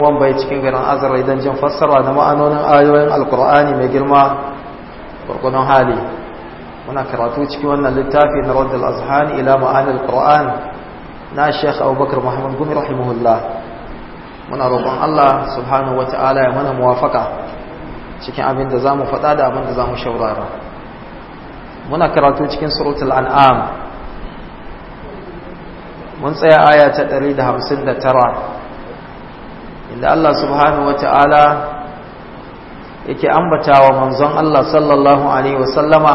wan bai cikin garin azara idan jin fassara na ma'anonin ayoyin alkur'ani mai girma gurgunan hali muna karatu cikin wannan littafi na raddal azhani ila ma'anil qur'an na sheikh abubakar muhammad gumi rahimahullah muna roƙon allah subhanahu wata'ala ya mana muwafaka cikin abin da zamu faɗa da abin da zamu shaurara muna karatu cikin suratul an'am mun tsaya aya ta 159 inda Allah subhanahu wata'ala yake ambata wa manzon Allah sallallahu alaihi wasallama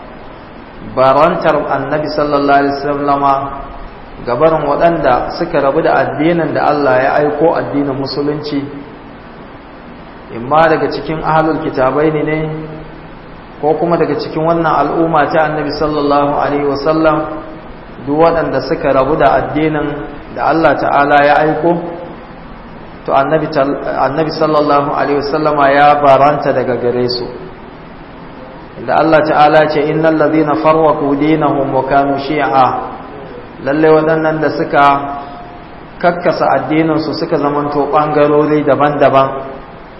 barantar annabi sallallahu alaihi wasallama gabarin waɗanda suka rabu da addinin da Allah ya aiko addinin musulunci imma daga cikin ahlul kitabai ne ko kuma daga cikin wannan al'umma ta annabi sallallahu alaihi wasallam duk waɗanda suka rabu da addinin da Allah ta'ala ya aiko to annabi sallallahu alaihi wasallama ya baranta daga gare su inda Allah ta'ala ce innal ladhina farwaqu dinahum wa kanu shi'a lalle waɗannan da suka kakkasa addinin su suka zamanto bangarori daban-daban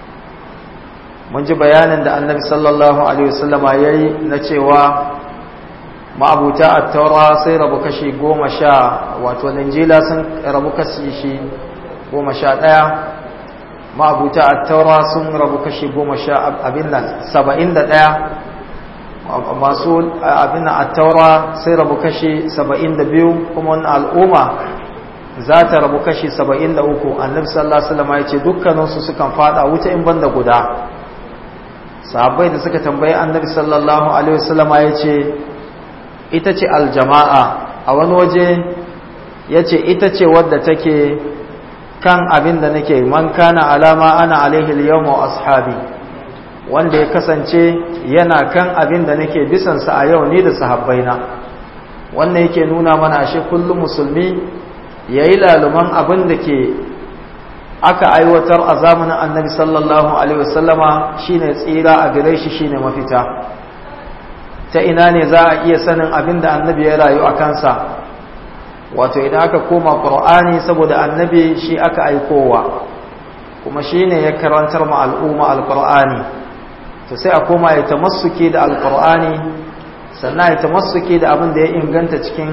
mun ji bayanin da annabi sallallahu alaihi wasallama yayi na cewa ma'abuta at-taura sai rabu kashi goma sha wato linjila sun rabu kashi shi goma sha ɗaya ma'abuta a taura sun rabu kashi goma sha abin nan saba'in da ɗaya masu abin nan a taura sai rabu kashi saba'in da biyu kuma wani al'umma za ta rabu kashi saba'in da uku annabi sallallahu alaihi wasallam ya ce dukkaninsu sukan fada wuta in banda guda sahabbai da suka tambayi annabi sallallahu alaihi wasallam ya ce ita ce aljama'a a wani waje ya ce ita ce wadda take kan abin da nake man kana alama ana alaihi al-yawma wa ashabi wanda ya kasance yana kan abin da nake bisan sa a yau ni da sahabbaina wannan yake nuna mana ashe kullum musulmi yayi laluman abin da ke aka aiwatar a zamanin annabi sallallahu alaihi wasallama shine tsira a gare shi shine mafita ta ina ne za a iya sanin abin da annabi ya rayu a kansa wato idan aka koma ƙur'ani saboda annabi shi aka aikowa kuma shi ne ya karantar ma al'umma alƙur'ani to sai a koma ya tamassuke da alƙur'ani sannan ya tamassuke da abin da ya inganta cikin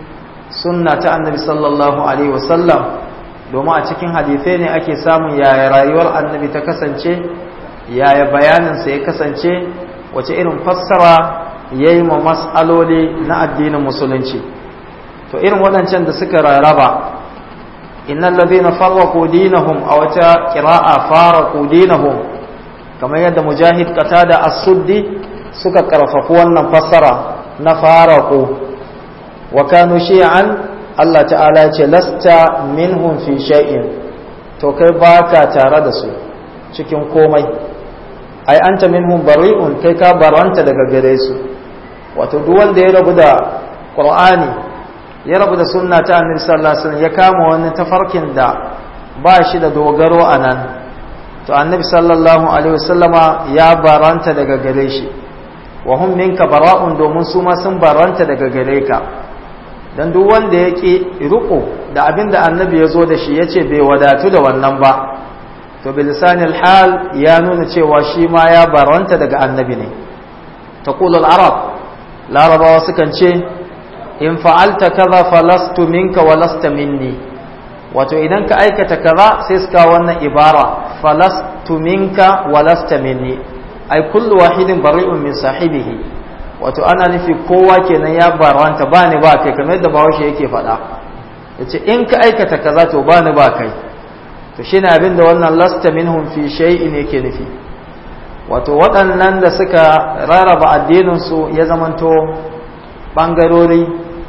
sunna ta annabi sallallahu alaihi wasallam domin a cikin hadithai ne ake samun yaya rayuwar annabi ta kasance yaya bayaninsa ya kasance wace irin fassara ya yi ma mas'aloli na addinin musulunci to irin waɗancan da suka rarraba innal ladhina farraqu dinahum aw ta qira'a faraqu dinahum kamar yadda mujahid qatada as-suddi suka karfafu wannan fassara na faraqu wa kanu shi'an Allah ta'ala ya ce lasta minhum fi shay'in to kai baka tare da su cikin komai ai anta minhum bari'un kai ka baranta daga gare su wato duk wanda ya rabu da qur'ani ya rabu da sunna ta annabi sallallahu alaihi wasallam ya kama wani tafarkin da ba shi da dogaro a nan to annabi sallallahu alaihi wasallama ya baranta daga gare shi wa hum minka bara'un domin su ma sun baranta daga gare ka dan duk wanda ya ki riko da abin da annabi ya zo da shi ya ce bai wadatu da wannan ba to bilisanil hal ya nuna cewa shi ma ya baranta daga annabi ne taqulu al-arab larabawa sukan ce in fa'alta kaza falastu minka wa lasta minni wato idan ka aikata kaza sai suka wannan ibara falastu minka wa lasta minni ai kullu wahidin bari'un min sahibihi wato ana nufi kowa kenan ya baranta ba ni ba kai kamar yadda bahaushe yake faɗa yace in ka aikata kaza to ba ni ba kai to shine abin da wannan lasta minhum fi shay'in yake nufi wato waɗannan da suka rarraba addinin su ya zamanto bangarori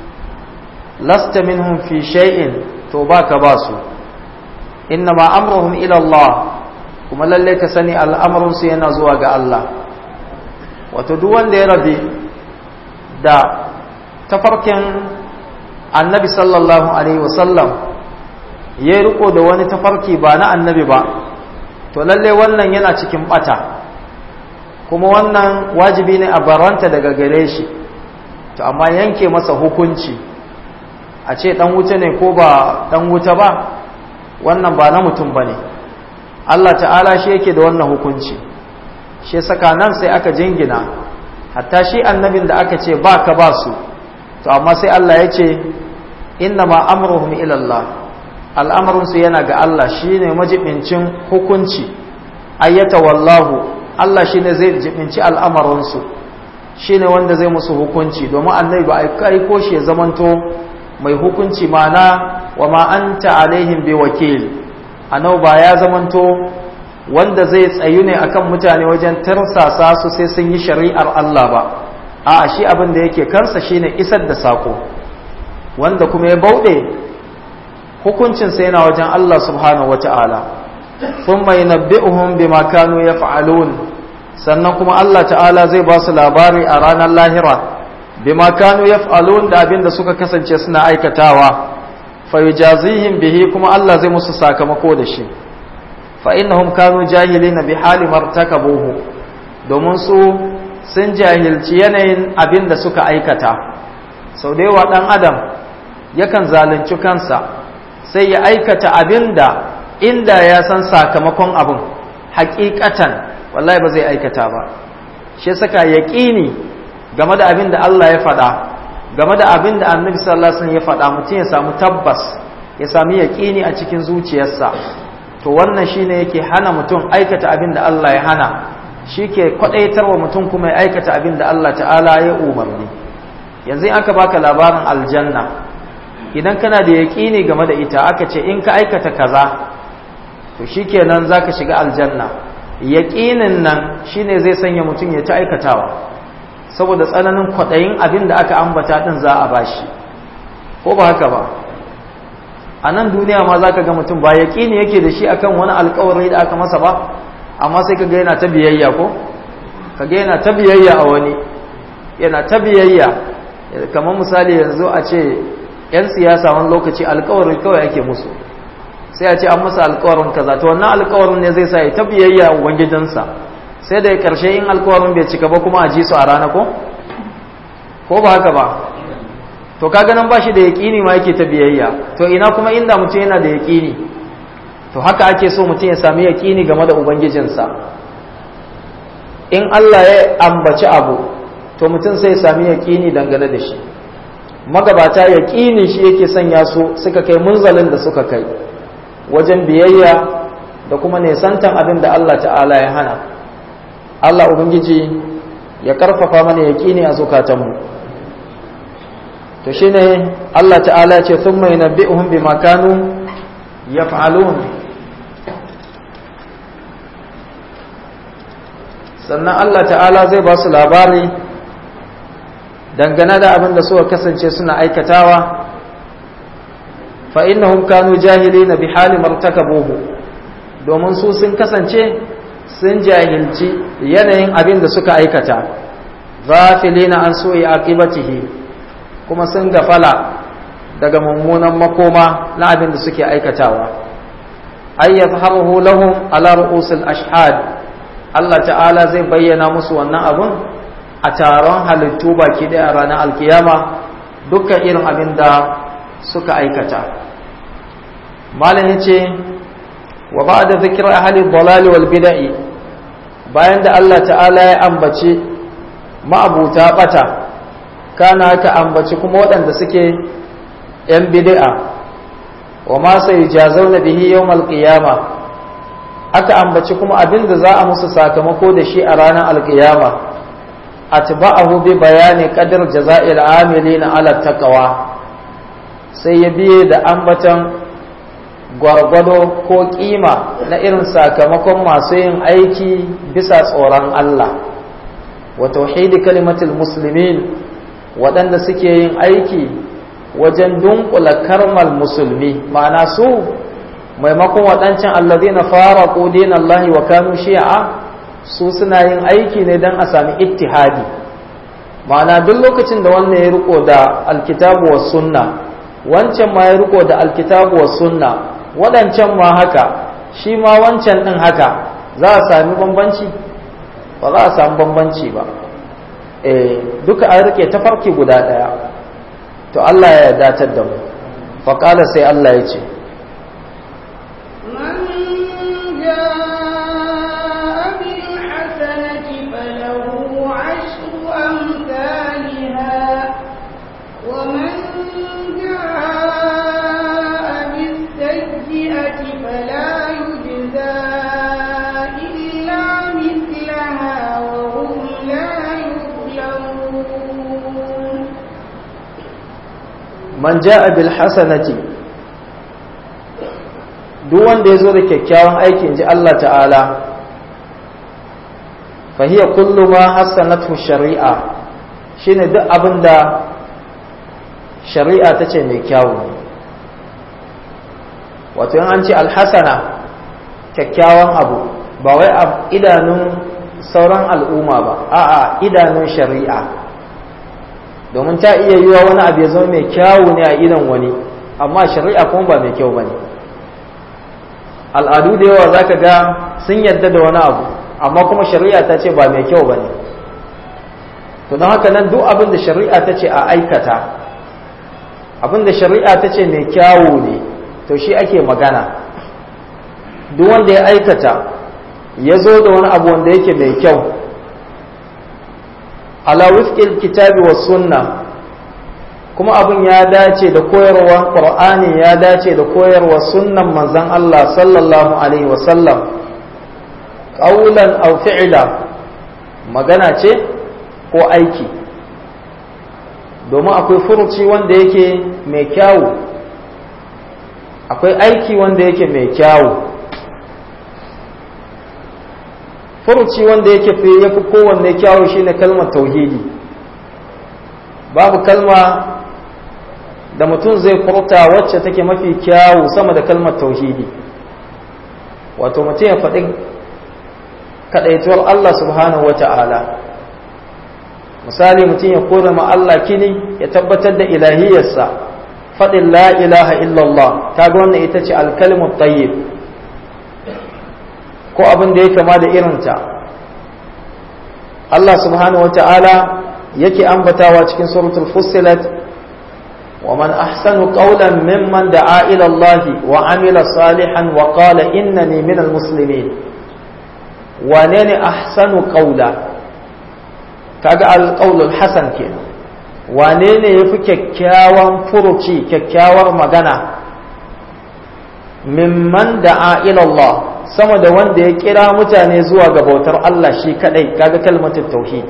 lasta minhum fi shay'in to baka ba su innama amruhum ila Allah kuma lalle ka sani al'amarin su yana zuwa ga Allah wato duk wanda ya rabe da tafarkin annabi sallallahu alaihi wasallam ya riko da wani tafarki ba na annabi ba to lalle wannan yana cikin bata kuma wannan wajibi ne a baranta daga gare shi to amma yanke masa hukunci a ce dan wuta ne ko ba dan wuta ba wannan ba na mutum ba ne Allah ta'ala shi yake da wannan hukunci shi saka nan sai aka jingina hatta shi annabin da aka ce ba ka ba su to amma sai Allah ya ce inna ma amruhum ila Allah al'amarinsu yana ga Allah shine majibincin hukunci ayyata wallahu Allah shine zai jibinci al'amarinsu shine wanda zai musu hukunci domin annabi ba a ko shi ya zamanto mai hukunci mana wa ma anta alaihim bi wakil annabi ba ya zamanto wanda zai tsayu ne akan mutane wajen tarsasa su sai sun yi shari'ar Allah ba a shi abin da yake kansa shine isar da sako wanda kuma ya bauɗe hukuncinsa yana wajen Allah subhanahu wata'ala thumma yunabbi'uhum bima kanu yaf'alun sannan kuma Allah ta'ala zai ba su labari a ranar lahira bima kanu yaf'alun da abin da suka kasance suna aikatawa fayujazihim bihi kuma Allah zai musu sakamako da shi fa innahum kanu jahilina bi hali martakabuhu domin su sun jahilci yanayin abin da suka aikata sau da yawa dan adam yakan zalunci kansa sai ya aikata abin da inda ya san sakamakon abin hakikatan wallahi ba zai aikata ba shi saka yaqini game da abin da Allah ya faɗa game da abin da annabi sallallahu alaihi wasallam ya faɗa mutum ya samu tabbas ya sami yaƙini a cikin zuciyarsa to wannan shine yake hana mutum aikata abin da Allah ya hana shi ke wa mutum kuma ya aikata abin da Allah ta'ala ya umarni yanzu aka baka labarin aljanna idan kana da yaƙini game da ita aka ce in ka aikata kaza to shikenan zaka shiga aljanna yaƙinin nan shine zai sanya mutum ya ta aikatawa saboda tsananin kwaɗayin abin da aka ambata ɗin za a bashi ko ba haka ba a nan duniya ma za ka ga mutum ba ya ne yake da shi akan wani alkawari da aka masa ba amma sai ka ga yana ta biyayya ko ka ga yana ta biyayya a wani yana ta biyayya kamar misali yanzu a ce 'yan siyasa wani lokaci alkawari kawai ake musu sai a ce an masa alkawarin kaza to wannan alkawarin ne zai sa ya ta biyayya a ubangijinsa sai da karshe in alkawarin bai cika ba kuma a ji su a rana ko ko ba haka ba to kaga nan ba shi da yaƙini ma yake ta biyayya to ina kuma inda mutum yana da yaƙini to haka ake so mutum ya sami yaƙini game da ubangijinsa in Allah ya ambaci abu to mutum sai ya sami yaƙini dangane da shi magabata yaƙini shi yake sanya su suka kai munzalin da suka kai wajen biyayya da kuma nesantan abin da Allah ta'ala ya hana Allah Ubangiji ya karfafa mana yaƙini a zukatanmu to shine Allah ta'ala ce sun mai nabbi'uhum bima kanu yaf'alun sannan Allah ta'ala zai ba su labari dangane da abin da suka kasance suna aikatawa fa innahum kanu jahilina bi hali martakabuhu domin su sun kasance sun jahilci yanayin abin da suka aikata ghafilina an su'i aqibatihi kuma sun gafala daga mummunan makoma na abin da suke aikatawa ay yadhharuhu lahum ala ru'usil ashhad Allah ta'ala zai bayyana musu wannan abun a taron halittu baki daya ranar alkiyama dukkan irin abin da suka aikata malam yace wa ba'da dhikri ahli dhalali wal bid'i bayan da Allah ta'ala ya ambaci ma'abuta bata kana ka ambaci kuma waɗanda suke ‘yan bid'a wa ma sai jazauna bihi yawmal qiyama aka ambaci kuma abin da za a musu sakamako da shi a ranar alƙiyama atba'ahu bi bayani qadar jaza'il amilina ala taqwa sai ya biye da ambatan gwargwado ko kima na irin sakamakon masu yin aiki bisa tsoron Allah wa tauhidi kalimatul muslimin waɗanda suke yin aiki wajen dunkula karmal musulmi ma'ana su maimakon waɗancan allazina fara ƙudin Allah wa kanu shi'a su suna yin aiki ne don a sami ittihadi ma'ana duk lokacin da wannan ya riko da alkitabu wa sunna wancan ma ya riko da alkitabu wa sunna waɗancan ma haka shi ma wancan ɗin haka za a sami bambanci ba za a sami bambanci ba duka an rike tafarki guda ɗaya to Allah ya datar da mu faƙala sai Allah ya ce من جاء man ja'a bil hasanati duk wanda ya zo da kyakkyawan aikin ji Allah ta'ala fahiya kullu ma hasanatu shari'a shine duk abin da shari'a ta ce mai kyawu wato yin an ce alhassana kyakkyawan abu ba wai a idanun sauran al'umma ba a'a idanun shari'a domin ta iya yiwa wani abu ya zama mai kyawu ne a idan wani amma shari'a kuma ba mai kyau ba ne al'adu da yawa za ka ga sun yadda da wani abu amma kuma shari'a ta ce ba mai kyau ba ne to don haka nan duk abin da shari'a ta ce a aikata abin da shari'a ta ce mai kyawu ne to shi ake magana duk wanda ya aikata ya zo da wani abu wanda yake mai kyau ala wifqil kitabi was sunna kuma abin ya dace da koyarwar qur'ani ya dace da koyarwar sunnan manzon Allah sallallahu alaihi wasallam qawlan aw fi'la magana ce ko aiki domin akwai furuci wanda yake mai kyawu akwai aiki wanda yake mai kyawu furuci wanda yake fi yafi kowanne kyawu shine kalmar tauhidi babu kalma da mutum zai furta wacce take mafi kyawu sama da kalmar tauhidi wato mutum ya faɗi kaɗaituwar Allah subhanahu wata'ala misali mutum ya kore ma Allah kini ya tabbatar da ilahiyarsa faɗin la ilaha illallah ta ga wannan ita ce alkalmu tayyib ko abin da ya kama da irinta Allah subhanahu wa ta'ala yake ambatawa cikin suratul fussilat wa man ahsanu qawlan mimman da'a ila Allah wa amila salihan wa qala innani minal muslimin wane ne ahsanu qawla kaga alqawlul hasan kenan wane ne yafi kyakkyawan furuci kyakkyawar magana mimman da'a ila Allah sama da wanda ya kira mutane zuwa ga bautar Allah shi kadai kaga kalmatul tauhid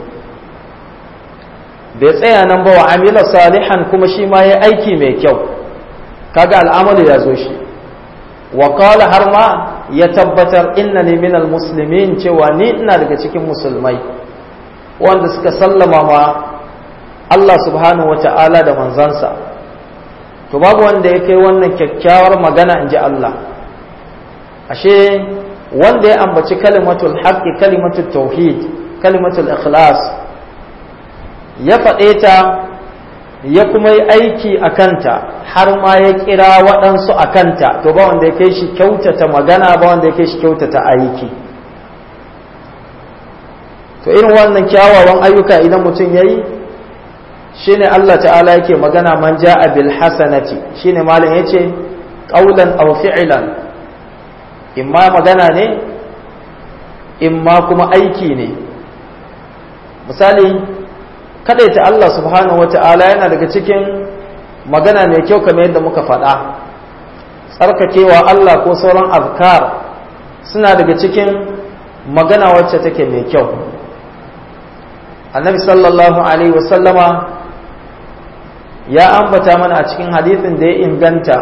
bai tsaya nan ba wa amila salihan kuma shi ma ya aiki mai kyau kaga al'amalu ya zo shi wa qala har ma ya tabbatar innani minal muslimin cewa ni ina daga cikin musulmai wanda suka sallama ma Allah subhanahu wata'ala da manzansa to babu wanda ya kai wannan kyakkyawar magana in ji Allah ashe wanda ya ambaci kalimatul haqqi kalimatul tauhid kalimatul ikhlas ya faɗe ta ya kuma yi aiki a kanta har ma ya kira waɗansu a kanta to ba wanda ya kai shi kyautata magana ba wanda ya kai shi kyautata aiki to irin wannan kyawawan ayyuka idan mutum ya yi shine Allah ta'ala yake magana man ja'a bil hasanati shine malam yace qaulan aw fi'lan imma magana ne imma kuma aiki ne misali ta Allah subhanahu wata'ala yana daga cikin magana mai kyau kamar yadda muka faɗa tsarkakewa Allah ko sauran azkar suna daga cikin magana wacce take mai kyau annabi sallallahu alaihi wasallama ya ambata mana a cikin hadithin da ya inganta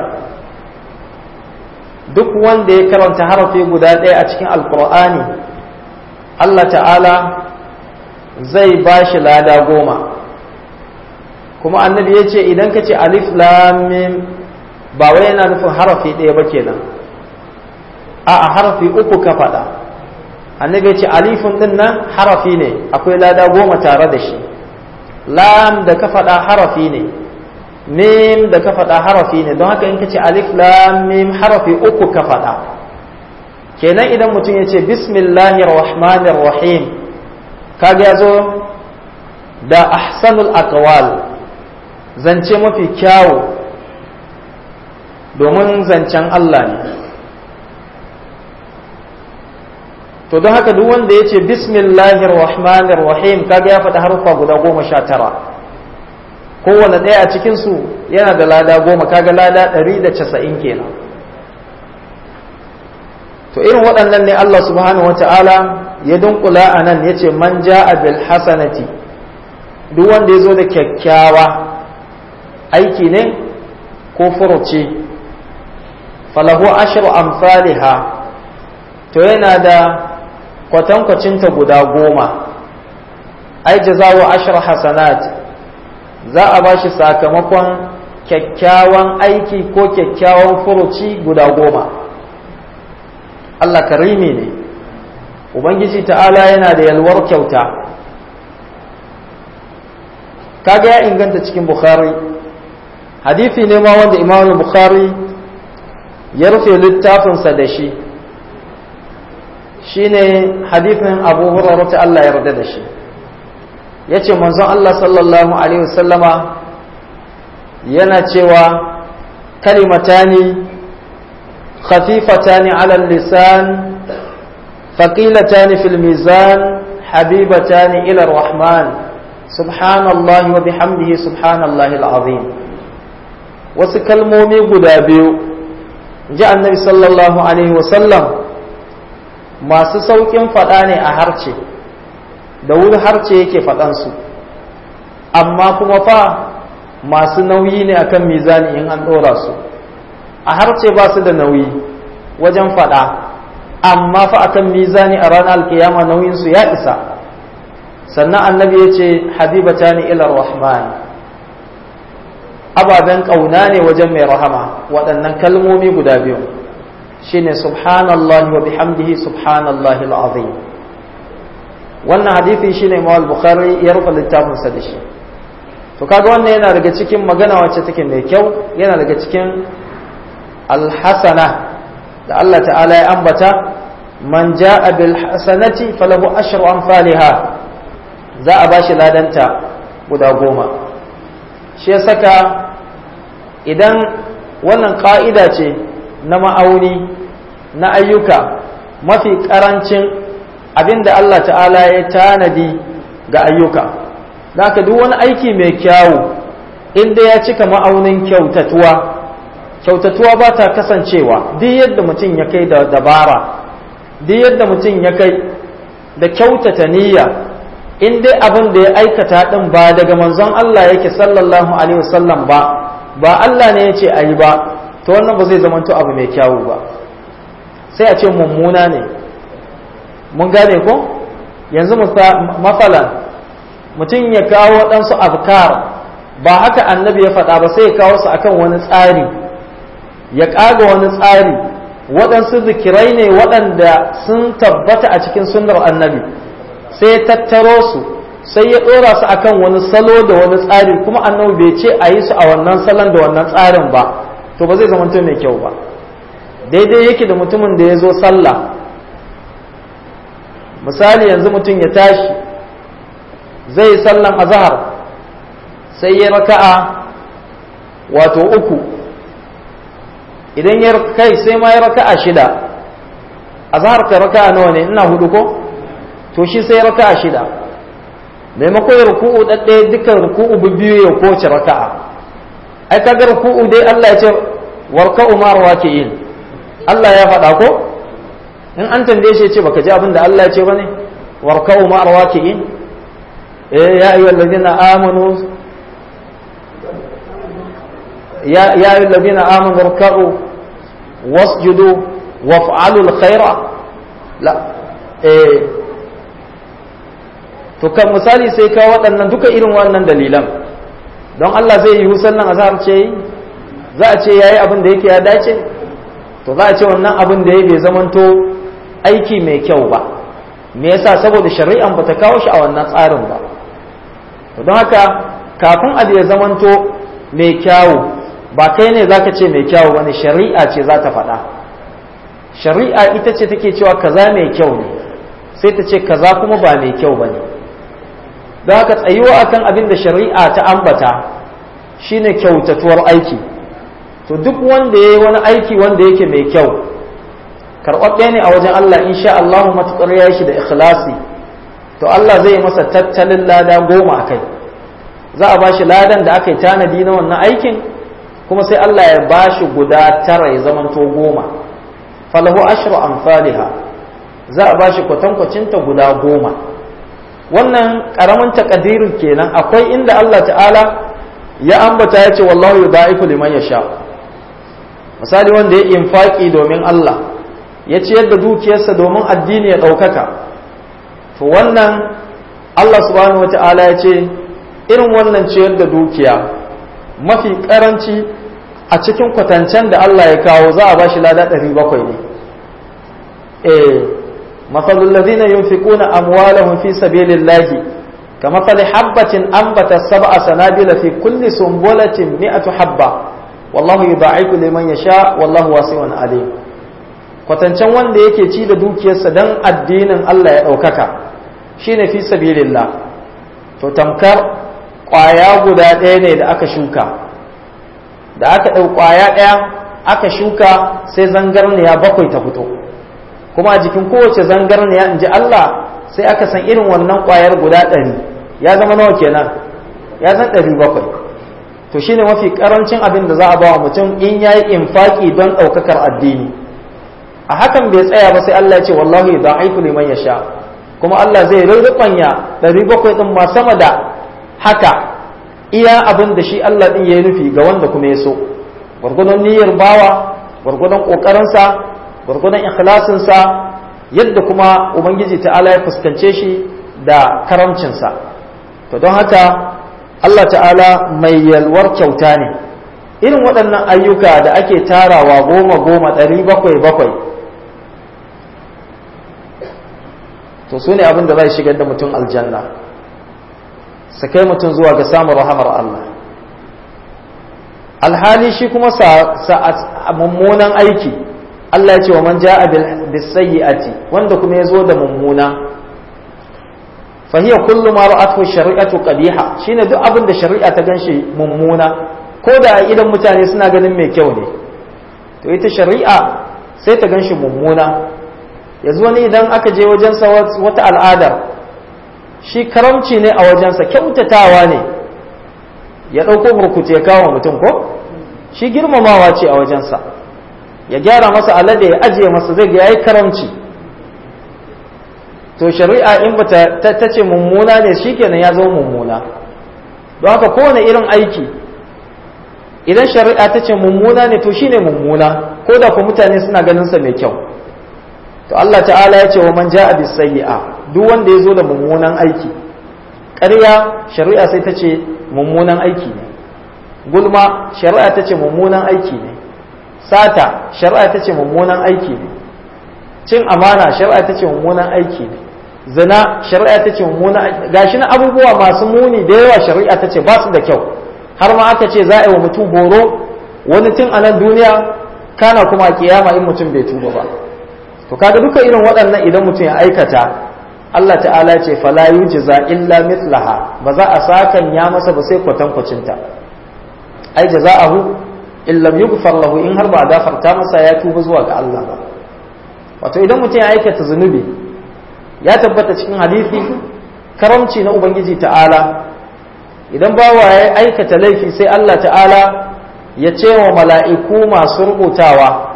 duk wanda ya karanta harafi guda ɗaya a cikin alkur'ani Allah ta'ala zai ba shi lada goma kuma annabi ya ce idan ka ce alif lamim ba wai yana nufin harafi ɗaya ba kenan a a harafi uku ka faɗa annabi ya ce alifun ɗin nan harafi ne akwai lada goma tare da shi lam da ka faɗa harafi ne mim da ka faɗa harafi ne don haka in ka ce alif lam mim harafi uku ka faɗa kenan idan mutum ya ce bismillahir rahmanir rahim kaga ya zo da ahsanul aqwal zance mafi kyawu domin zancen Allah ne to don haka duk wanda ya ce bismillahir rahmanir rahim kaga ya faɗi harufa guda goma sha tara kowane ɗaya a cikinsu yana da lada goma kaga lada ɗari da casa'in kenan to irin waɗannan ne Allah subhanahu wa ta'ala ya dunkula a nan ya ce man ja'a bil hasanati duk wanda ya zo da kyakkyawa aiki ne ko furuci falahu ashru amsalha to yana da kwatankwacinta guda goma ai jazawu ashru hasanat za a bashi sakamakon kyakkyawan aiki ko kyakkyawan furuci guda goma Allah karimi ne Ubangiji ta'ala yana da yalwar kyauta kaga ya inganta cikin Bukhari hadithi ne ma wanda Imam Bukhari ya rufe littafinsa da shi shine hadithin Abu Hurairah ta Allah ya yarda da shi yace manzon Allah sallallahu alaihi wasallama yana cewa kalimatani khafifatani ala lisan faqilatani fil mizan habibatani ila rahman subhanallahi wa bihamdihi subhanallahi alazim wasu kalmomi guda biyu ji annabi sallallahu alaihi wasallam masu sauƙin faɗa ne a harce da wuri harce yake faɗansu amma kuma fa masu nauyi ne akan mizani in an ɗora su a harce ba su da nauyi wajen faɗa amma fa akan mizani a ranar alkiyama nauyinsu ya isa sannan annabi ya ce habibata ni ilar rahman ababen ƙauna ne wajen mai rahama waɗannan kalmomi guda biyu shine subhanallahi wa bihamdihi subhanallahi al'azim wannan hadithi shine imam al-bukhari ya rufe littafinsa da shi to kaga wannan yana daga cikin magana wacce take mai kyau yana daga cikin alhasana da Allah ta'ala ya ambata man ja'a bil hasanati falahu ashru amsalha za a bashi ladanta guda goma shi ya saka idan wannan ka'ida ce na ma'auni na ayyuka mafi karancin abinda Allah ta'ala ya tanadi ga ayyuka da haka duk wani aiki mai kyawu inda ya cika ma'aunin kyautatuwa kyautatuwa ba ta kasancewa duk yadda mutum ya kai da dabara duk yadda mutum ya kai da kyautata niyya in dai abin da ya aikata din ba daga manzon Allah yake sallallahu alaihi wasallam ba ba Allah ne ya ce a yi ba to wannan ba zai zamanto abu mai kyawu ba sai a ce mummuna ne mun gane ko yanzu mafalan mutum ya kawo waɗansu afkar ba haka annabi ya faɗa ba sai ya kawo su akan wani tsari ya ƙaga wani tsari waɗansu zikirai ne waɗanda sun tabbata a cikin sunnar annabi sai ya tattaro su sai ya ɗora su akan wani salo da wani tsari kuma annabi bai ce a yi su a wannan salon da wannan tsarin ba to ba zai zama mai kyau ba daidai yake da mutumin da ya zo sallah misali yanzu mutum ya tashi zai sallan azhar sai ya raka'a wato uku idan ya kai sai ma ya raka'a shida azhar ka raka'a nawa ne ina hudu ko to shi sai ya raka'a shida maimakon ya ruku'u ɗaɗɗaya dukkan ruku'u biyu ya kowace raka'a ai kaga ruku'u dai Allah ya ce warka'u ma rawaki'in Allah ya faɗa ko in an tambaye shi ya ce baka ji abin da Allah ya ce bane warka'u ma rawaki'in eh ya ayyuhal ladina amanu ya ya ayyuhal ladina amanu warka'u wasjudu waf'alu alkhaira la eh to kan misali sai ka waɗannan duka irin wannan dalilan don Allah zai yi sannan azhar ce yi za a ce yayi abin da yake ya dace to za a ce wannan abin da ya bai zamanto aiki mai kyau ba me yasa saboda shari'an bata kawo shi a wannan tsarin ba to don haka kafin abu ya zamanto mai kyawu ba kai ne zaka ce mai kyawu bane shari'a ce za ta faɗa shari'a ita ce take cewa kaza mai kyau ne sai ta ce kaza kuma ba mai kyau bane don haka tsayuwa akan abin da shari'a ta ambata shine kyautatuwar aiki to duk wanda ya yi wani aiki wanda yake mai kyau karɓaɓɓe ne a wajen Allah insha Allah matuƙar ya shi da ikhlasi to Allah zai masa tattalin lada goma a kai za a bashi ladan da aka yi tanadi na wannan aikin kuma sai Allah ya bashi guda tara ya zamanto goma falahu ashru amsalha za a bashi kwatankwacinta guda goma wannan karamin takadirin kenan akwai inda Allah ta'ala ya ambata ya ce wallahu yudha'ifu liman yasha misali wanda ya infaki domin Allah ya ciyar da dukiyarsa domin addini ya ɗaukaka to wannan Allah subhanahu wata'ala ya ce irin wannan ciyar da dukiya mafi karanci a cikin kwatancen da Allah ya kawo za a bashi lada 700 ne eh masalul ladina yunfiquna amwalahum fi sabilillahi kamathali habatin anbata sab'a sanabila fi kulli sumbulatin mi'atu habba wallahu yudha'ifu liman yasha wallahu wasi'un alim kwatancen wanda yake ci da dukiyarsa dan addinin Allah ya ɗaukaka shine fi sabilillah to tamkar ƙwaya guda ɗaya ne da aka shuka da aka ɗau ƙwaya ɗaya aka shuka sai zangarniya bakwai ta fito kuma a jikin kowace zangarniya in ji Allah sai aka san irin wannan ƙwayar guda ɗari ya zama nawa kenan ya zan ɗari bakwai to shine mafi ƙarancin abin da za a ba wa mutum in ya yi infaƙi don ɗaukakar addini a hakan bai tsaya ba sai Allah ya ce wallahi da aiku liman ya sha kuma Allah zai rurrubanya ɗari bakwai ɗin ma sama da haka iya abin da shi Allah ɗin ya yi nufi ga wanda kuma ya so gwargwadon niyyar bawa gwargwadon ƙoƙarinsa gwargwadon ikhlasinsa yadda kuma ubangiji ta'ala ya fuskance shi da karamcinsa to don haka Allah ta'ala mai yalwar kyauta ne irin waɗannan ayyuka da ake tarawa goma goma ɗari bakwai bakwai to su ne abin da zai shigar da mutum aljanna su kai mutum zuwa ga samun rahamar Allah alhali shi kuma sa mummunan aiki Allah ya ce wa man ja'a bis sayyi'ati wanda kuma ya zo da mummuna fa hiya kullu ma ra'athu shari'atu qabiha shine duk abin da shari'a ta ganshi mummuna ko da idan mutane suna ganin mai kyau ne to ita shari'a sai ta ganshi mummuna yanzu wani idan aka je wajensa wata al'ada shi karamci ne a wajensa kyautatawa ne ya ɗauko burkutu ya kawo mutum ko shi girmamawa ce a wajensa ya gyara masa alade ya ajiye masa zai ya yi karamci to shari'a in ba ta ce mummuna ne shi kenan ya zama mummuna don haka kowane irin aiki idan shari'a ta ce mummuna ne to shine mummuna ko da ku mutane suna ganin sa mai kyau to Allah ta'ala ya ce wa man ja'a bis sayyi'a duk wanda ya zo da mummunan aiki ƙarya shari'a sai ta ce mummunan aiki ne gulma shari'a ta ce mummunan aiki ne sata shari'a ta ce mummunan aiki ne cin amana shari'a ta ce mummunan aiki ne zina shari'a ta ce mummunan gashi na abubuwa masu muni da yawa shari'a ta ce ba su da kyau har ma aka ce za a yi wa mutum horo wani tun a nan duniya kana kuma kiyama in mutum bai tuba ba to kaga duka irin waɗannan idan mutum ya aikata Allah ta'ala ce fala yujza illa mithlaha ba za a sakan ya masa ba sai kwatankwacin ta ai jaza'ahu in lam yughfar lahu in har ba a gafarta masa ya tuba zuwa ga Allah ba wato idan mutum ya aikata zunubi ya tabbata cikin hadisi karamci na ubangiji ta'ala idan bawa ya aikata laifi sai Allah ta'ala ya ce wa mala'iku masu rubutawa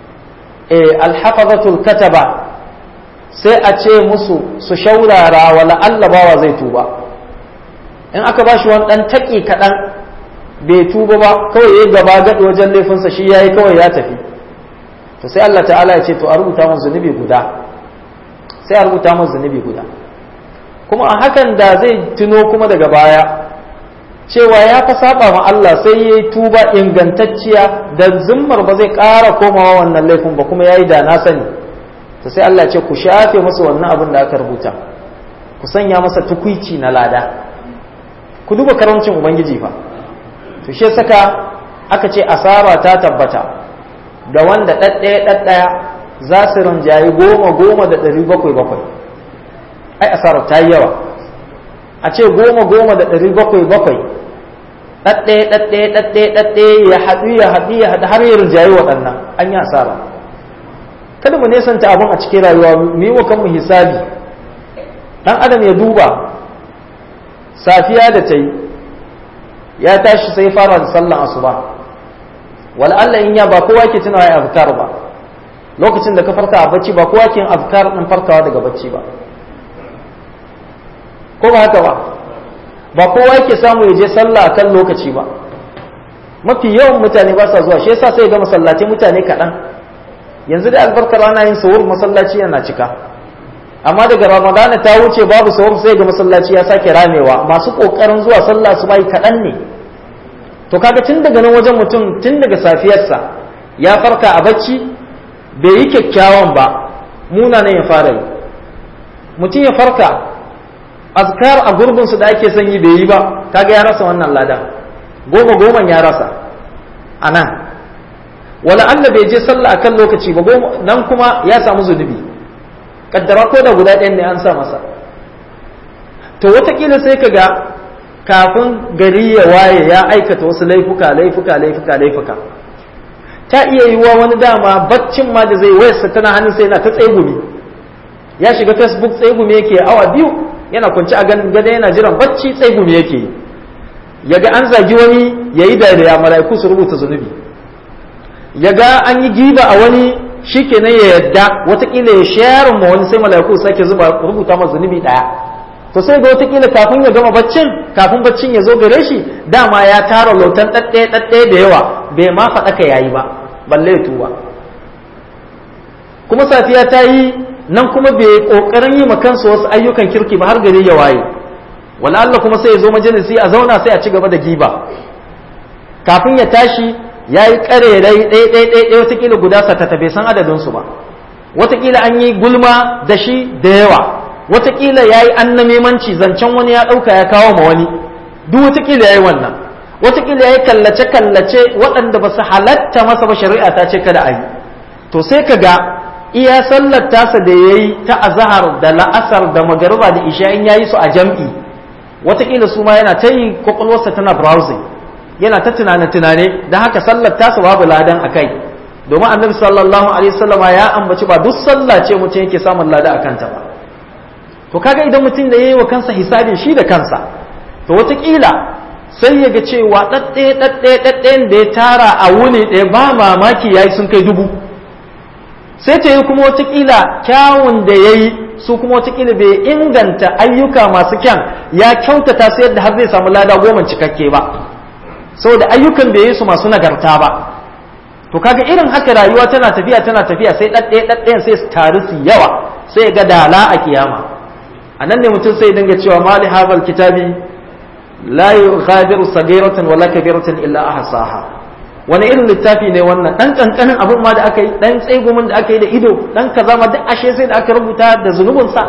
alhafazatul kataba sai a ce musu su shaurara wa la'alla bawa zai tuba in aka ba shi wani ɗan taƙi kaɗan bai tuba ba kawai ya gaba gaɗi wajen laifinsa shi ya yi kawai ya tafi to sai Allah ta'ala ya ce to a rubuta mun zunubi guda sai a rubuta mun zunubi guda kuma a hakan da zai tuno kuma daga baya cewa ya fa saba ma Allah sai ya yi tuba ingantacciya da zimmar ba zai ƙara komawa wannan laifin ba kuma ya yi da na sani to sai Allah ce ku shafe masa wannan abin da aka rubuta ku sanya masa tukwici na lada ku duba karamcin ubangiji fa to shi saka aka ce asara ta tabbata da wanda ɗaɗɗaya ɗaɗɗaya za su rinjayi goma goma da ɗari bakwai bakwai ai asarar ta yi yawa a ce goma goma da ɗari bakwai bakwai ɗaɗɗaya ɗaɗɗaya ɗaɗɗaya ɗaɗɗaya ya haɗu ya haɗu ya haɗu har ya rinjayi waɗannan an yi asara kada mu nesanta abin a cikin rayuwa mu yi wa kanmu hisabi ɗan adam ya duba safiya da ta yi ya tashi sai fara da sallan asuba wala Allah in ya ba kowa ke tunawa ya azkar ba lokacin da ka farka a bacci ba kowa ke azkar din farkawa daga bacci ba ko ba haka ba ba kowa yake samu ya je sallah kan lokaci ba mafi yawan mutane ba sa zuwa shi yasa sai ga masallaci mutane kaɗan yanzu da albarkar ana yin sahur masallaci yana cika amma daga ramadana ta wuce babu sahur sai ga masallaci ya sake ramewa masu kokarin zuwa sallah su bai kaɗan ne to kaga tun daga nan wajen mutum tun daga safiyarsa ya farka a bacci bai yi kyakkyawan ba munanan ya fara yi mutum ya farka azkar a gurbinsu da ake son yi bai yi ba kaga ya rasa wannan ladan goma goman ya rasa a nan wala Allah bai je sallah akan lokaci ba nan kuma ya samu zunubi kaddara ko da guda ɗayan ne an sa masa to watakila sai ka ga kafin gari ya waye ya aikata wasu laifuka laifuka laifuka laifuka ta iya yiwuwa wani dama baccin ma da zai wayarsa tana hannun sai yana ta tsegumi ya shiga facebook tsegumi yake awa biyu yana kwanci a gada yana jiran bacci tsegumi yake yi ya ga an zagi wani ya yi dariya mala'iku su rubuta zunubi ya ga an yi giba a wani shi kenan ya yadda watakila ya shayarun ma wani sai mala'iku sake zuba rubuta ma zunubi daya to sai ga watakila kafin ya gama baccin kafin baccin ya zo gare shi dama ya tara lautan ɗaɗɗaya ɗaɗɗaya da yawa bai ma faɗa ka yayi ba balle ya tuba kuma safiya ta yi nan kuma bai ƙoƙarin yi kansa wasu ayyukan kirki ba har gari ya waye wala Allah kuma sai ya zo majalisi a zauna sai a ci gaba da giba kafin ya tashi ya yi ƙare ɗaya ɗaya ɗaya watakila guda satata bai san adadinsu ba watakila an yi gulma da shi da yawa watakila ya yi annamimanci zancen wani ya ɗauka ya kawo ma wani duk watakila ya yi wannan watakila ya yi kallace-kallace waɗanda ba su halatta masa ba shari'a ta ce kada a yi to sai ka ga iya sallar tasa da ya yi ta azahar da la'asar da magariba da isha in ya yi su a jam'i watakila su ma yana ta yi kwakwalwarsa tana browsing yana ta tunane-tunane don haka sallar tasa babu ladan a kai domin annabi sallallahu alaihi wasallama ya ambaci ba duk sallah ce mutum yake samun lada a kanta ba to kaga idan mutum da yayi wa kansa hisabin shi da kansa to wataƙila sai ya ga cewa ɗaɗɗe ɗaɗɗe ɗaɗɗen da ya tara a wuni ɗaya ba mamaki yayi sun kai dubu sai ta yi kuma wataƙila kyawun da ya yi su kuma wataƙila bai inganta ayyuka masu kyan ya kyautata su yadda har zai samu lada goma cikakke ba saboda ayyukan bai yi su masu nagarta ba to kaga irin haka rayuwa tana tafiya tana tafiya sai ɗaɗɗe ɗaɗɗayan sai su taru su yawa sai ga dala a kiyama a nan ne mutum sai dinga cewa mali hadal kitabi la yughadiru sagiratan wala kabiratan illa ahsaha wani irin littafi ne wannan dan kankanin abin ma da aka yi dan tsegumin da aka yi da ido dan kaza ma duk ashe sai da aka rubuta da zunubin sa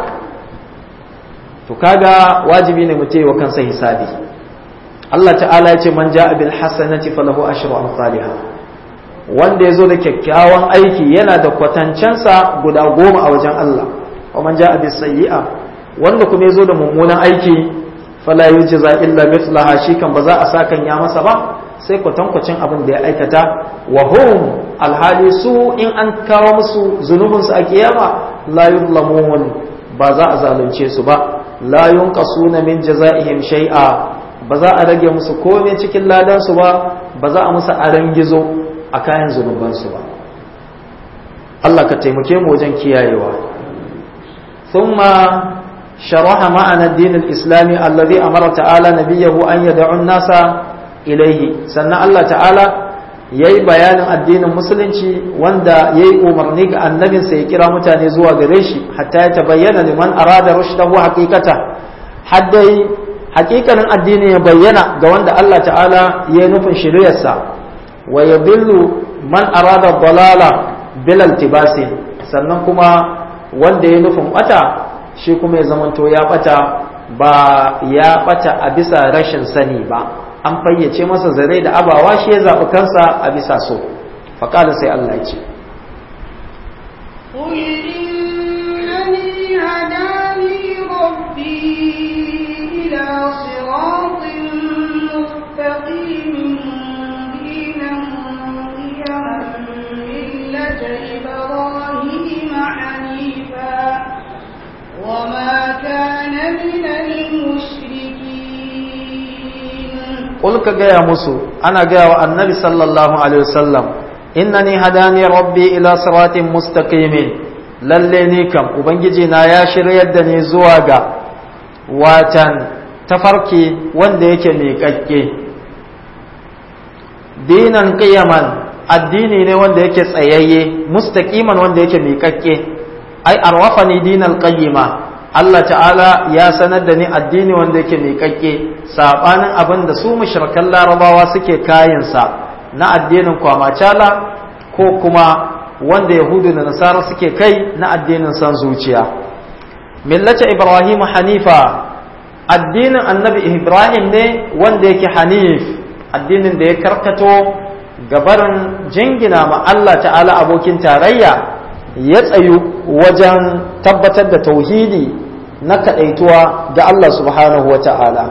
to kaga wajibi ne mutum wa kansa hisabi Allah ta'ala ya ce man ja'a bil hasanati falahu ashru amsalha wanda ya zo da kyakkyawan aiki yana da kwatancensa guda goma a wajen Allah wa man ja'a bis sayyi'a wanda kuma ya zo da mummunan aiki fala yujza illa mithlaha shi kan ba za a sakan ya masa ba sai kwatankwacin abin da ya aikata wa hum alhali su in an kawo musu zunubin su a kiyama la yuzlamun ba za a zalunce su ba la yunqasuna min jazaihim shay'a ba za a rage musu komai cikin ladan su ba ba za a musu aran gizo a kayan zunuban su ba Allah ka taimake mu wajen kiyayewa thumma شرح معنى الدين الإسلامي الذي أمر تعالى نبيه أن يدعو الناس إليه سنة الله تعالى yayi bayanin addinin musulunci wanda yayi umarni ga annabin sai ya kira mutane zuwa gare shi hatta ya tabayyana liman arada rushdahu haqiqata haddai haqiqanin addini ya bayyana ga wanda Allah ta'ala ya nufin shiriyarsa wa yadillu man arada dalala bil altibasi sannan kuma wanda ya nufin bata shi kuma ya zamanto ya bata ba ya bata a bisa rashin sani ba an fayyace masa zare da abawa shi ya zaɓi kansa a bisa so faƙada sai Allah ya ce قل إنني هداني ربي إلى صراط مستقيم دينا قيما ملة إبراهيم حنيفا وما كان من المشركين قل كجايا مسو أنا جاء النبي صلى الله عليه وسلم إنني هداني ربي إلى صراط مستقيم lalle ni kam ubangiji na ya shiryar da ni zuwa ga watan tafarki wanda yake miƙaƙƙe dinan qiyaman addini ne wanda yake tsayayye mustaqiman wanda yake miƙaƙƙe ai arwafani dinal qayyima Allah ta'ala ya sanar da ni addini wanda yake miƙaƙƙe sabanin abin da su mushrikan larabawa suke kayansa na addinin kwamacala ko kuma wanda yahudu da nasara suke kai na addinin san zuciya millata ibrahim hanifa addinin annabi ibrahim ne wanda yake hanif addinin da ya karkato gabarin jingina ma Allah ta'ala abokin tarayya ya tsayu wajen tabbatar da tauhidi na kaɗaituwa ga Allah subhanahu wa ta'ala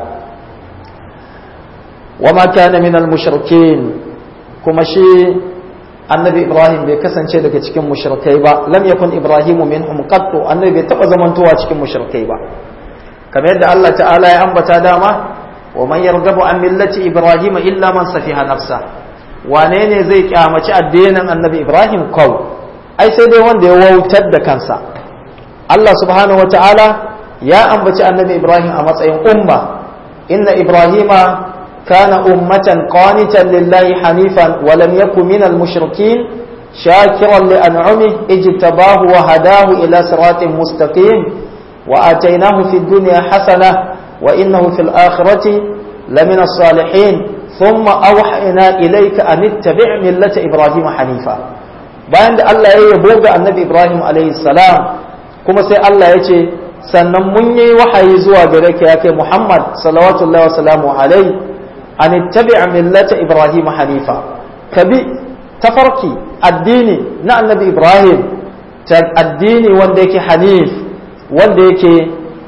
wa ma kana minal mushrikin kuma shi annabi ibrahim bai kasance daga cikin mushrikai ba lam yakun ibrahimu minhum qattu annabi bai taba zamantowa cikin mushrikai ba kamar yadda Allah ta'ala ya ambata dama wa man yargabu an millati ibrahim illa man safiha nafsa wane ne zai kyamaci addinin annabi ibrahim kaw ai sai dai wanda ya wautar da kansa Allah subhanahu wa ta'ala ya ambaci annabi ibrahim a matsayin umma inna ibrahima كان أمة قانتا لله حنيفا ولم يكن من المشركين شاكرا لأنعمه اجتباه وهداه إلى صراط مستقيم وآتيناه في الدنيا حسنة وإنه في الآخرة لمن الصالحين ثم أوحينا إليك أن اتبع ملة إبراهيم حنيفا bayan da Allah ya yabo ga annabi Ibrahim alaihi salam kuma sai Allah ya ce sannan mun yi wahayi zuwa gare ka ya kai Muhammad salawatullahi wa salamu alaihi an ittabi'a millata ibrahim hanifa kabi tafarki addini na annabi ibrahim ta addini wanda yake hanif wanda yake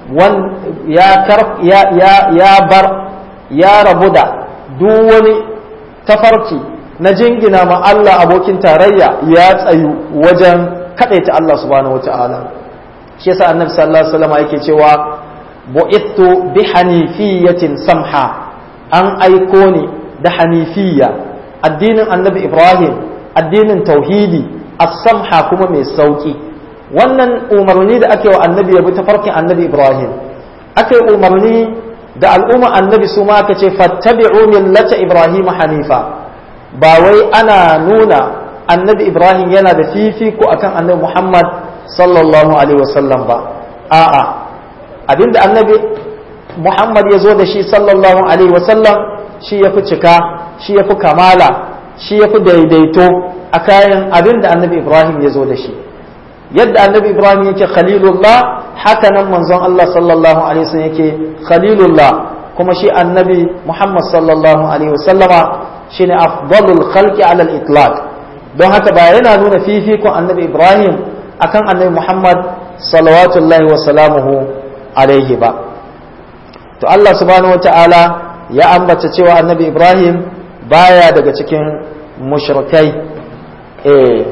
ya ya ya ya bar ya rabu da duk wani tafarki na jingina ma Allah abokin tarayya ya tsayu wajen kadaita Allah subhanahu wataala shi yasa annabi sallallahu alaihi wasallam yake cewa bu'ithu bi hanifiyatin samha an aiko ni da hanifiya addinin annabi ibrahim addinin tauhidi as-samha kuma mai sauki wannan umarni da ake wa annabi ya bi ta farkin annabi ibrahim aka yi umarni da al'umma annabi su ma aka ce fattabi'u millata ibrahim hanifa ba wai ana nuna annabi ibrahim yana da fifiko akan annabi muhammad sallallahu alaihi wasallam ba a'a abinda annabi Muhammad ya zo da shi sallallahu Alaihi wasallam shi ya fi cika shi ya fi kamala shi ya fi daidaito a kayan abin da annabi Ibrahim ya zo da shi yadda annabi Ibrahim yake khalilullah haka nan manzon Allah sallallahu Alaihi wasallam yake khalilullah kuma shi annabi Muhammad sallallahu Alaihi wasallama shi ne afdalul khalqi alal itlaq don haka ba yana nuna fifikon annabi Ibrahim akan annabi Muhammad salawatullahi wa salamuhu alaihi ba to Allah subhanahu wata'ala ya ambata cewa annabi Ibrahim baya daga cikin mushrikai eh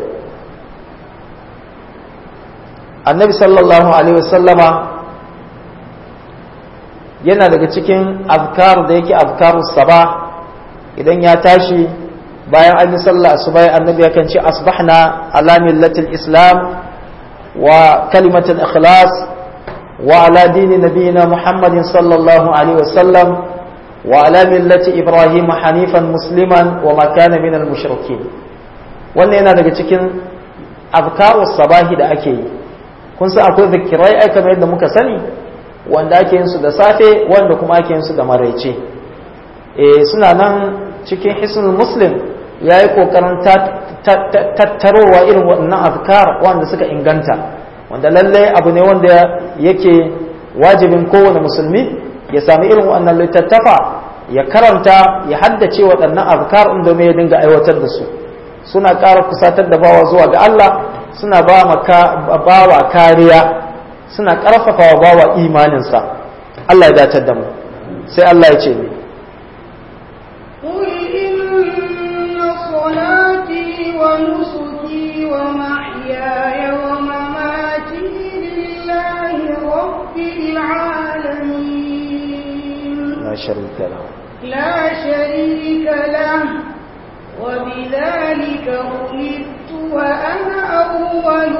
annabi sallallahu alaihi wasallama yana daga cikin azkar da yake azkarus saba idan ya tashi bayan an yi sallah asubai annabi yakan ce asbahna ala millatil islam wa kalimatul ikhlas وعلى دين نبينا محمد صلى الله عليه وسلم وعلى ملة إبراهيم حنيفا مسلما وما كان من المشركين wannan yana daga cikin azkaru sabahi da ake yi kun san akwai zikirai ai kamar yadda muka sani wanda ake yin su da safe wanda kuma ake yin su da maraice eh suna nan cikin hisnul muslim yayi kokarin tattarowa irin waɗannan azkar wanda suka inganta wanda lallai abu ne wanda yake wajibin kowane musulmi ya sami irin wannan littattafa ya karanta ya haddace waɗannan azkar in domin ya dinga aiwatar da su suna ƙara kusatar da bawa zuwa ga Allah suna ba bawa kariya suna ƙarfafa wa bawa imaninsa Allah ya datar da mu sai Allah ya ce ni قل إن صلاتي ونسكي ومحياي ومماتي لله رب العالمين la sharika lahu لا شريك له وبذلك أمرت وأنا أول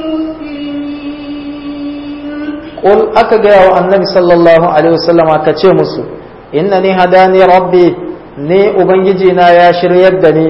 المسلمين Qul aka gaya wa annabi sallallahu alaihi wasallama ka ce musu innani hadani rabbi ne ubangiji na ya shiryar da ni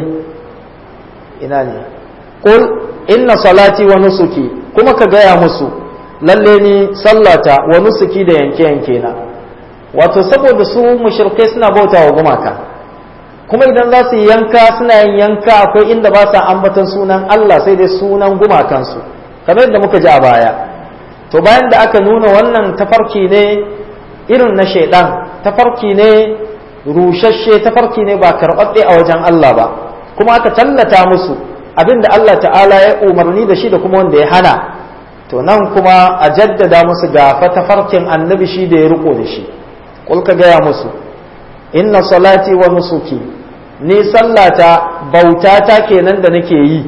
ina ne qul inna salati wa nusuki kuma ka gaya musu lalle ni sallata wa nusuki da yanke yanke na wato saboda su mushrikai suna bauta wa gumaka kuma idan za su yi yanka suna yin yanka akwai inda ba sa ambatan sunan Allah sai dai sunan gumakansu kamar yadda muka ji a baya to bayan da aka nuna wannan tafarki ne irin na shaidan tafarki ne rushashe tafarki ne ba karɓaɓɓe a wajen Allah ba kuma aka tallata musu abin da Allah ta'ala ya umarni da shi da kuma wanda ya hana to nan kuma a jaddada musu ga tafarkin annabi shi da ya riko da shi kul ka gaya musu inna salati wa nusuki ni sallata bautata kenan da nake yi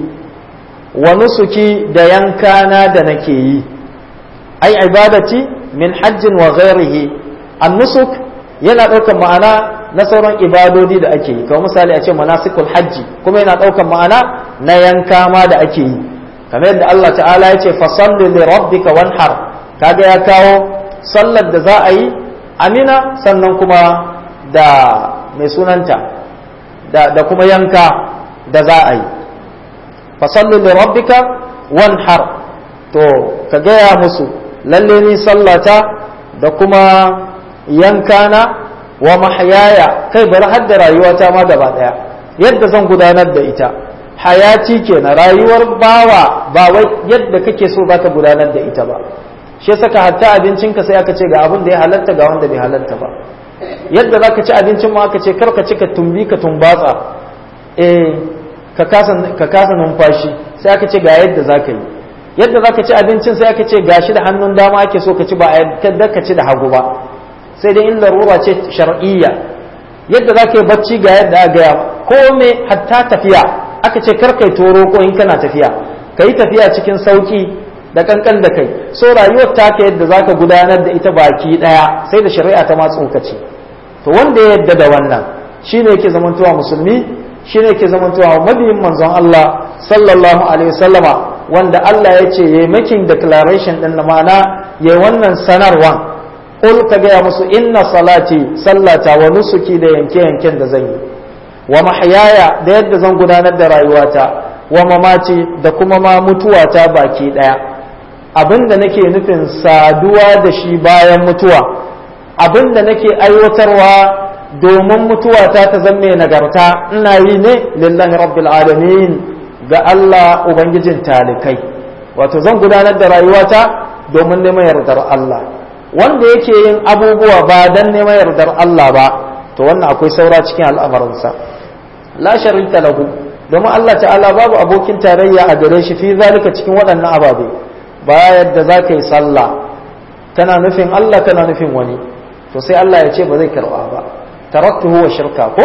wa nusuki da yankana da nake yi ai ibadati min hajjin wa ghairihi an-nusuk yana ɗaukar ma'ana na sauran ibadodi da ake yi kamar misali a ce manasikul hajji kuma yana ɗaukar ma'ana na yanka ma da ake yi kamar yadda Allah ta'ala ya ce fasalli li rabbika wanhar kaga ya kawo sallar da za a yi amina sannan kuma da mai sunanta da, da kuma yanka da za a yi fasalli li rabbika wanhar to ka gaya musu lalle ni sallata da kuma yankana wa mahyaya kai bari har da rayuwata ma gaba daya yadda zan gudanar da ita hayati kenan rayuwar bawa ba wai yadda kake so zaka gudanar da ita ba shi saka hatta abincinka sai aka ce ga abin da ya halatta ga wanda bai halatta ba yadda zaka ci abincin ma aka ce kar ka ci ka tumbi ka tumbatsa eh ka kasa ka kasa numfashi sai aka ce ga yadda zaka yi yadda zaka ci abincin sai aka ce gashi da hannun dama ake so ka ci ba a yadda ka ci da hagu ba sai dai in larura ce shar'iyya yadda za ka yi bacci ga yadda aka gaya ko me hatta tafiya aka ce kar kai toro ko in kana tafiya ka yi tafiya cikin sauki da kankan da kai so rayuwar taka yadda za ka gudanar da ita baki daya sai da shari'a ta ma tsokaci to wanda ya yadda da wannan shine yake zamantowa musulmi shine yake zamantowa mabiyin manzon Allah sallallahu alaihi wasallama wanda Allah ya ce yayi making declaration din na ma'ana yayi wannan sanarwan Ƙul ka gaya musu inna salati sallata wa nusuki da yanke-yanken da zan yi wa mahyaya da yadda zan gudanar da rayuwata wa mamaci da kuma ma mutuwata baki ɗaya abin da nake nufin saduwa da shi bayan mutuwa abin da nake aiwatarwa domin mutuwata ta zan mai nagarta ina yi ne lillahi rabbil alamin ga Allah ubangijin talikai wato zan gudanar da rayuwata domin neman yardar Allah wanda yake yin abubuwa ba dan neman yardar Allah ba to wannan akwai saura cikin al'amarinsa la sharika lahu domin Allah ta'ala babu abokin tarayya a gare shi fi zalika cikin waɗannan ababe ba yadda za ka yi sallah kana nufin Allah kana nufin wani to sai Allah ya ce ba zai karɓa ba taraktuhu wa shirka ko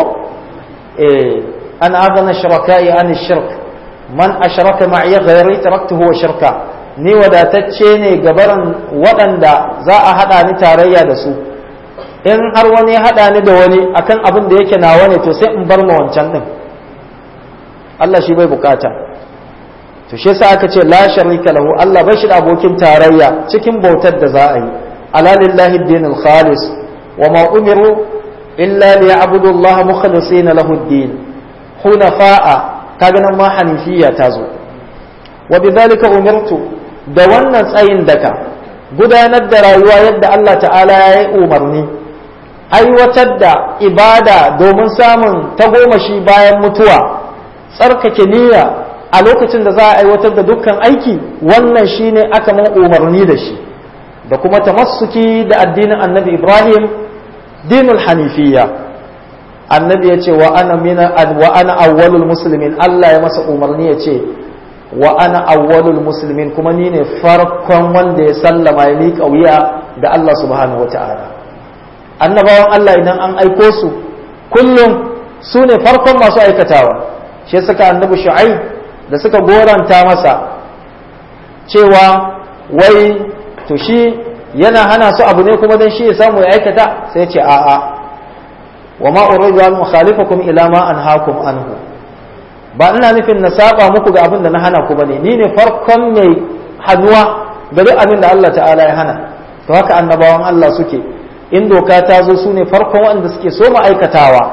eh an agana shiraka'i an shirk man ashraka ma'iya ghairi taraktuhu wa shirka ni wadatacce ne gabaran waɗanda za a haɗa ni tarayya da su in har wani ya haɗa ni da wani akan abin da yake nawa ne to sai in bar ma wancan ɗin Allah shi bai bukata to shi yasa aka ce la sharika lahu Allah bai shi da abokin tarayya cikin bautar da za a yi ala lillahi dinul khalis wa ma umiru illa liya'budu Allah mukhlisina lahu ad-din hunafa'a kaga nan ma hanifiyya ta zo wa bidhalika umirtu da wannan tsayin daka gudanar da rayuwa yadda Allah ta'ala ya yi umarni aiwatar da ibada domin samun tagomashi bayan mutuwa tsarkake niyya a lokacin da za a aiwatar da dukkan aiki wannan shine aka man umarni da shi da kuma tamassuki da addinin annabi ibrahim dinul hanifiyya annabi ya ce wa ana mina wa ana awwalul muslimin Allah ya masa umarni ya ce wa ana awwalul muslimin kuma ni ne farkon wanda ya sallama ya miƙa wuya da Allah subhanahu wa ta'ala annabawan Allah idan an aiko su kullum su ne farkon masu aikatawa shi suka annabi shu'ai da suka goranta masa cewa wai to shi yana hana su abu ne kuma dan shi ya samu ya aikata sai ya ce a'a wa ma uridu an mukhalifakum ila ma anhaakum anhu ba ina nufin na saba muku ga abin da na hana ku bane ni ne farkon mai hannuwa ga duk abin da Allah ta'ala ya hana to haka annabawan Allah suke in doka ta zo su ne farkon wanda suke so aikatawa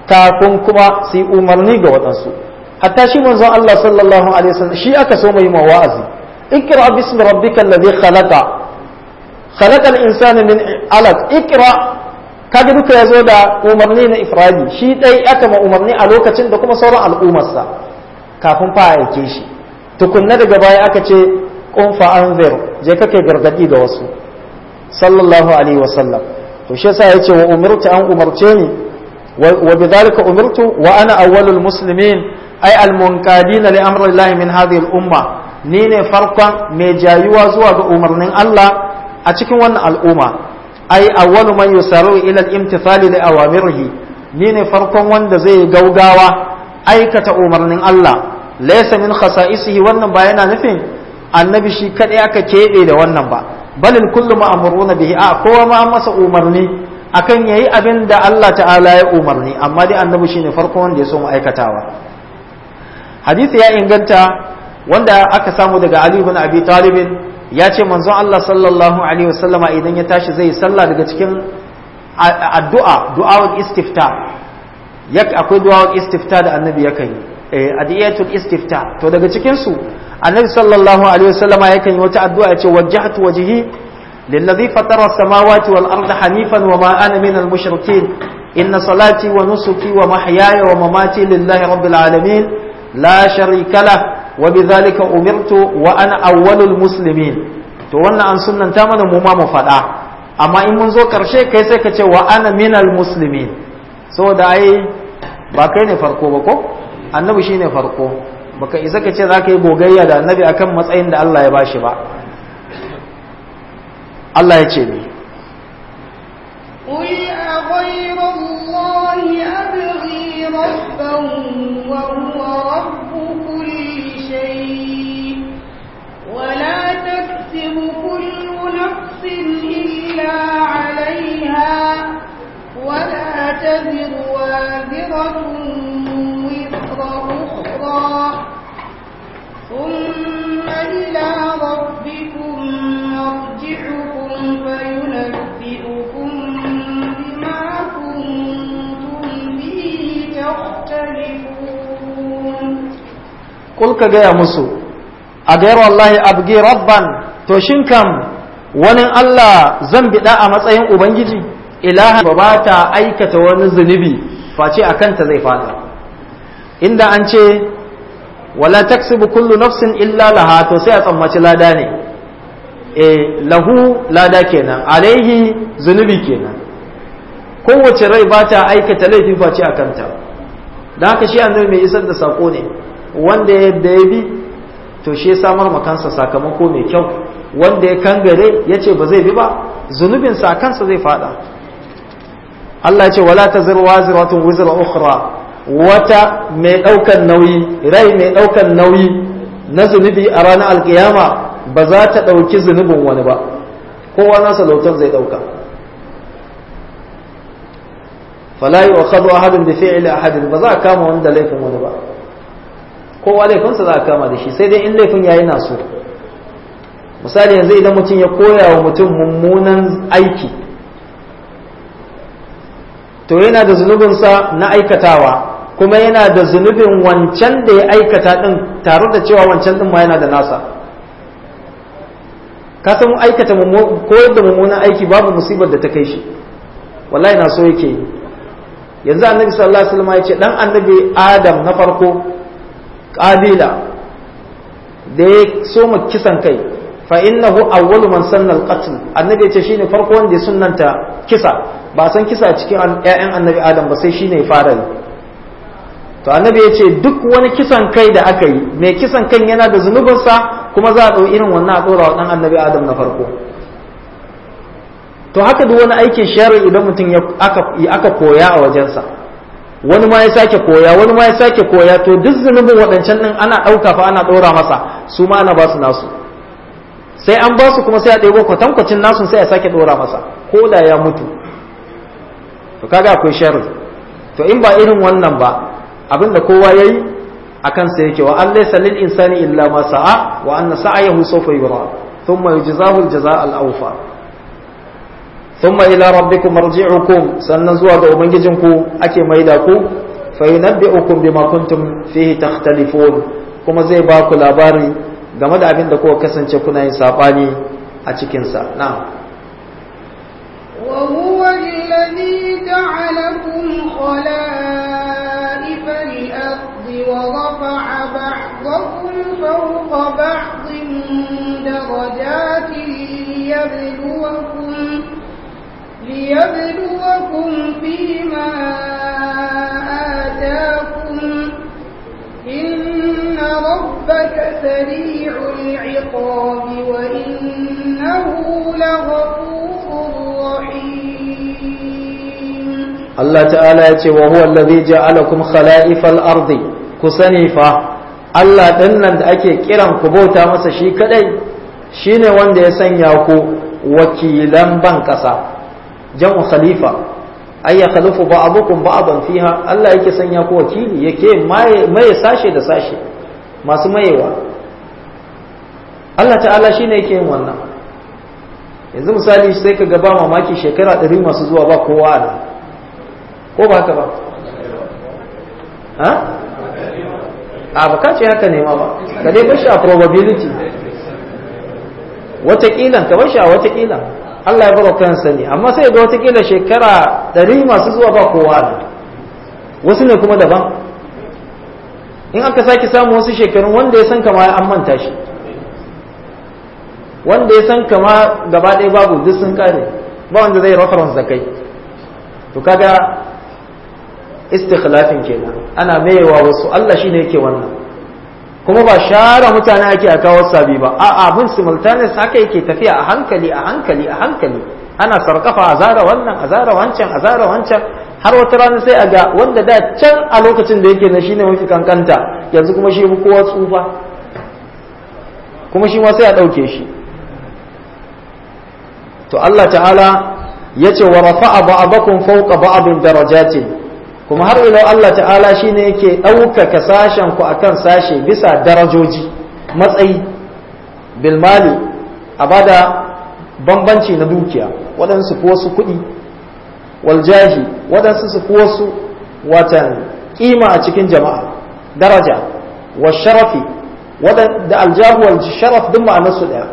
kafin kuma su yi umarni ga waɗansu hatta shi manzon Allah sallallahu alaihi wasallam shi aka so mai wa'azi ikra bismi rabbikal ladhi khalaqa khalaqal insana min alaq ikra kaga duka yazo da umarni na ifradi shi dai aka ma umarni a lokacin da kuma sauran al'ummarsa kafin fa aike shi tukunna daga baya aka ce qum fa anzir je kake gargadi ga wasu sallallahu alaihi wasallam to shi yasa yace wa umirtu an umarce ni wa bidhalika umirtu wa ana awwalul muslimin ay al munqadina li amri Allah min hadhihi al umma ni ne farkon mai jayuwa zuwa ga umarnin Allah a cikin wannan al'umma ay awwalu man yusaru ila al imtithali li awamirihi ni ne farkon wanda zai gaugawa aikata umarnin Allah laysa min khasa'isihi wannan ba yana nufin annabi shi kadai aka keɓe da wannan ba balil kullu ma'muruna bihi a kowa ma masa umarni akan yayi abin da Allah ta'ala ya umarni amma dai annabi shine farko wanda ya so mu aikatawa hadisi ya inganta wanda aka samu daga Ali ibn Abi Talib ya ce manzon Allah sallallahu alaihi wasallama idan ya tashi zai sallah daga cikin addu'a du'a'ul istifta yak akwai du'a'ul istifta da annabi yakan yi adiyatul istifta to daga cikin su annabi sallallahu alaihi wasallam yakan yi wata addu'a ya ce wajjahtu wajhi lillazi fatara samawati wal arda hanifan wa ma ana min al mushrikin inna salati wa nusuki wa mahyaya wa mamati lillahi rabbil alamin la sharika lah wa bidhalika umirtu wa ana awwalul muslimin to wannan an sunnanta mana mu ma mu faɗa amma in mun zo karshe kai sai ka ce wa ana minal muslimin saboda ai ba kai ne farko ba ko annabi shine farko baka isa ka ce za ka yi gogayya da annabi akan matsayin da Allah ya bashi ba Allah ya ce ne قل أغير الله أبغي ربا وهو رب كل شيء ولا تكسب كل نفس إلا عليها ولا تزر وازرة وزر أخرى ثم إلى ربكم مرجعكم فينبئكم بما كنتم فيه تختلفون kul ka gaya musu a gayar wallahi abgi rabban to shin kam wani Allah zan biɗa a matsayin ubangiji ilaha ba ba ta aikata wani zunubi face a kanta zai fada inda an ce wala taksibu kullu nafsin illa laha to sai a tsammaci lada ne e lahu lada kenan alaihi zunubi kenan kowace rai ba ta aikata laifi face a kanta da haka shi annabi mai isar da sako ne wanda yadda ya bi to shi ya samar makansa sakamako mai kyau wanda ya kangare ya ce ba zai bi ba zunubinsa a kansa zai fada Allah ya ce wala ta zirwa ziratun wizra ukhra wata mai ɗaukan nauyi rai mai ɗaukan nauyi na zunubi a ranar alkiyama ba za ta ɗauki zunubin wani ba kowa nasa lautar zai ɗauka fala yi wa khadu ahadun bi fi'li ahadin ba za a kama wanda laifin wani ba kowa laifinsa za a kama da shi sai dai in laifin yayi na so misali yanzu idan mutum ya koya wa mutum mummunan aiki to yana da zunubinsa na aikatawa kuma yana da zunubin wancan da ya aikata din tare da cewa wancan din ma yana da nasa ka san aikata koyar da mummunan aiki babu musibar da ta kai shi wallahi na so yake yi yanzu annabi sallallahu alaihi wasallam ya ce dan annabi adam na farko qabila da ya soma kisan kai fa innahu awwalu man sanna al-qatl annabi ya ce shine farko wanda ya sunnanta kisa ba san kisa cikin ƴaƴan annabi adam ba sai shine ya fara yi to annabi ya ce duk wani kisan kai da aka yi mai kisan kan yana da zunubinsa kuma za a ɗau irin wannan a ɗora wa ɗan annabi adam na farko to haka duk wani aikin shari'a idan mutum aka koya a wajensa wani ma ya sake koya wani ma ya sake koya to duk zunubin waɗancan ɗin ana ɗauka fa ana ɗora masa su ma ana ba su nasu sai an ba su kuma sai a ɗebo kwatankwacin nasu sai a sake ɗora masa ko da ya mutu to kaga akwai sharri to in ba irin wannan ba abinda kowa yayi a kansa yake wa an laysa lil insani illa ma sa'a wa anna sa'ayahu sawfa yura thumma yujzahu al jazaa al awfa thumma ila rabbikum marji'ukum sannan zuwa ga ubangijinku ake maida ku fa yunabbi'ukum bima kuntum fihi takhtalifun kuma zai ba ku labari game da abin da kuka kasance kuna yin sabani a cikin sa na'am وهو الذي جعلكم خلائف الأرض ورفع بعضكم فوق بعض درجات ليبلوكم ليبلوكم فيما آتاكم إن ربك سريع العقاب وإنه لغفور رحيم Allah ta'ala ya ce wa huwa allazi ja'alakum khala'ifal ardi ku sani fa Allah ɗin nan da ake kiran ku bauta masa shi kadai shine wanda ya sanya ku wakilan ban ƙasa jam'u khalifa ay ya khalifu ba'dukum ba'dan fiha Allah yake sanya ku wakili yake maye sashe da sashe masu mayewa Allah ta'ala shine yake yin wannan yanzu misali sai ka ga ba mamaki shekara ɗari masu zuwa ba kowa a nan ko ba haka ba ha a baka ce haka nema ba ka dai bashi a probability wataƙilan ka bashi a wataƙilan Allah ya baro kansa ne amma sai ga wataƙila shekara ɗari masu zuwa ba kowa ne wasu ne kuma daban in aka sake samu wasu shekarun wanda ya san kama an manta shi wanda ya san kama gaba ɗaya babu duk sun kare ba wanda zai reference da kai to kaga istikhlafin kenan ana mayewa wasu Allah shine yake wannan kuma ba share mutane ake a kawo sabi ba a abin simultaneous haka yake tafiya a hankali a hankali a hankali ana sarkafa a zara wannan a zara wancan a zara wancan har wata rana sai a ga wanda da can a lokacin da yake na shine mafi kankanta yanzu kuma shi fi kowa tsufa kuma shi ma sai a ɗauke shi to Allah ta'ala ya ce wa rafa'a ba'abakum fawqa ba'abin darajatin kuma har ila Allah ta'ala shine yake ɗaukaka sashen ku akan sashe bisa darajoji matsayi bilmali a bada bambanci na dukiya waɗansu fi wasu kuɗi waljahi waɗansu su fi wasu watan ƙima a cikin jama'a daraja wa sharafi da aljahu wal sharaf duk ma'anarsu ɗaya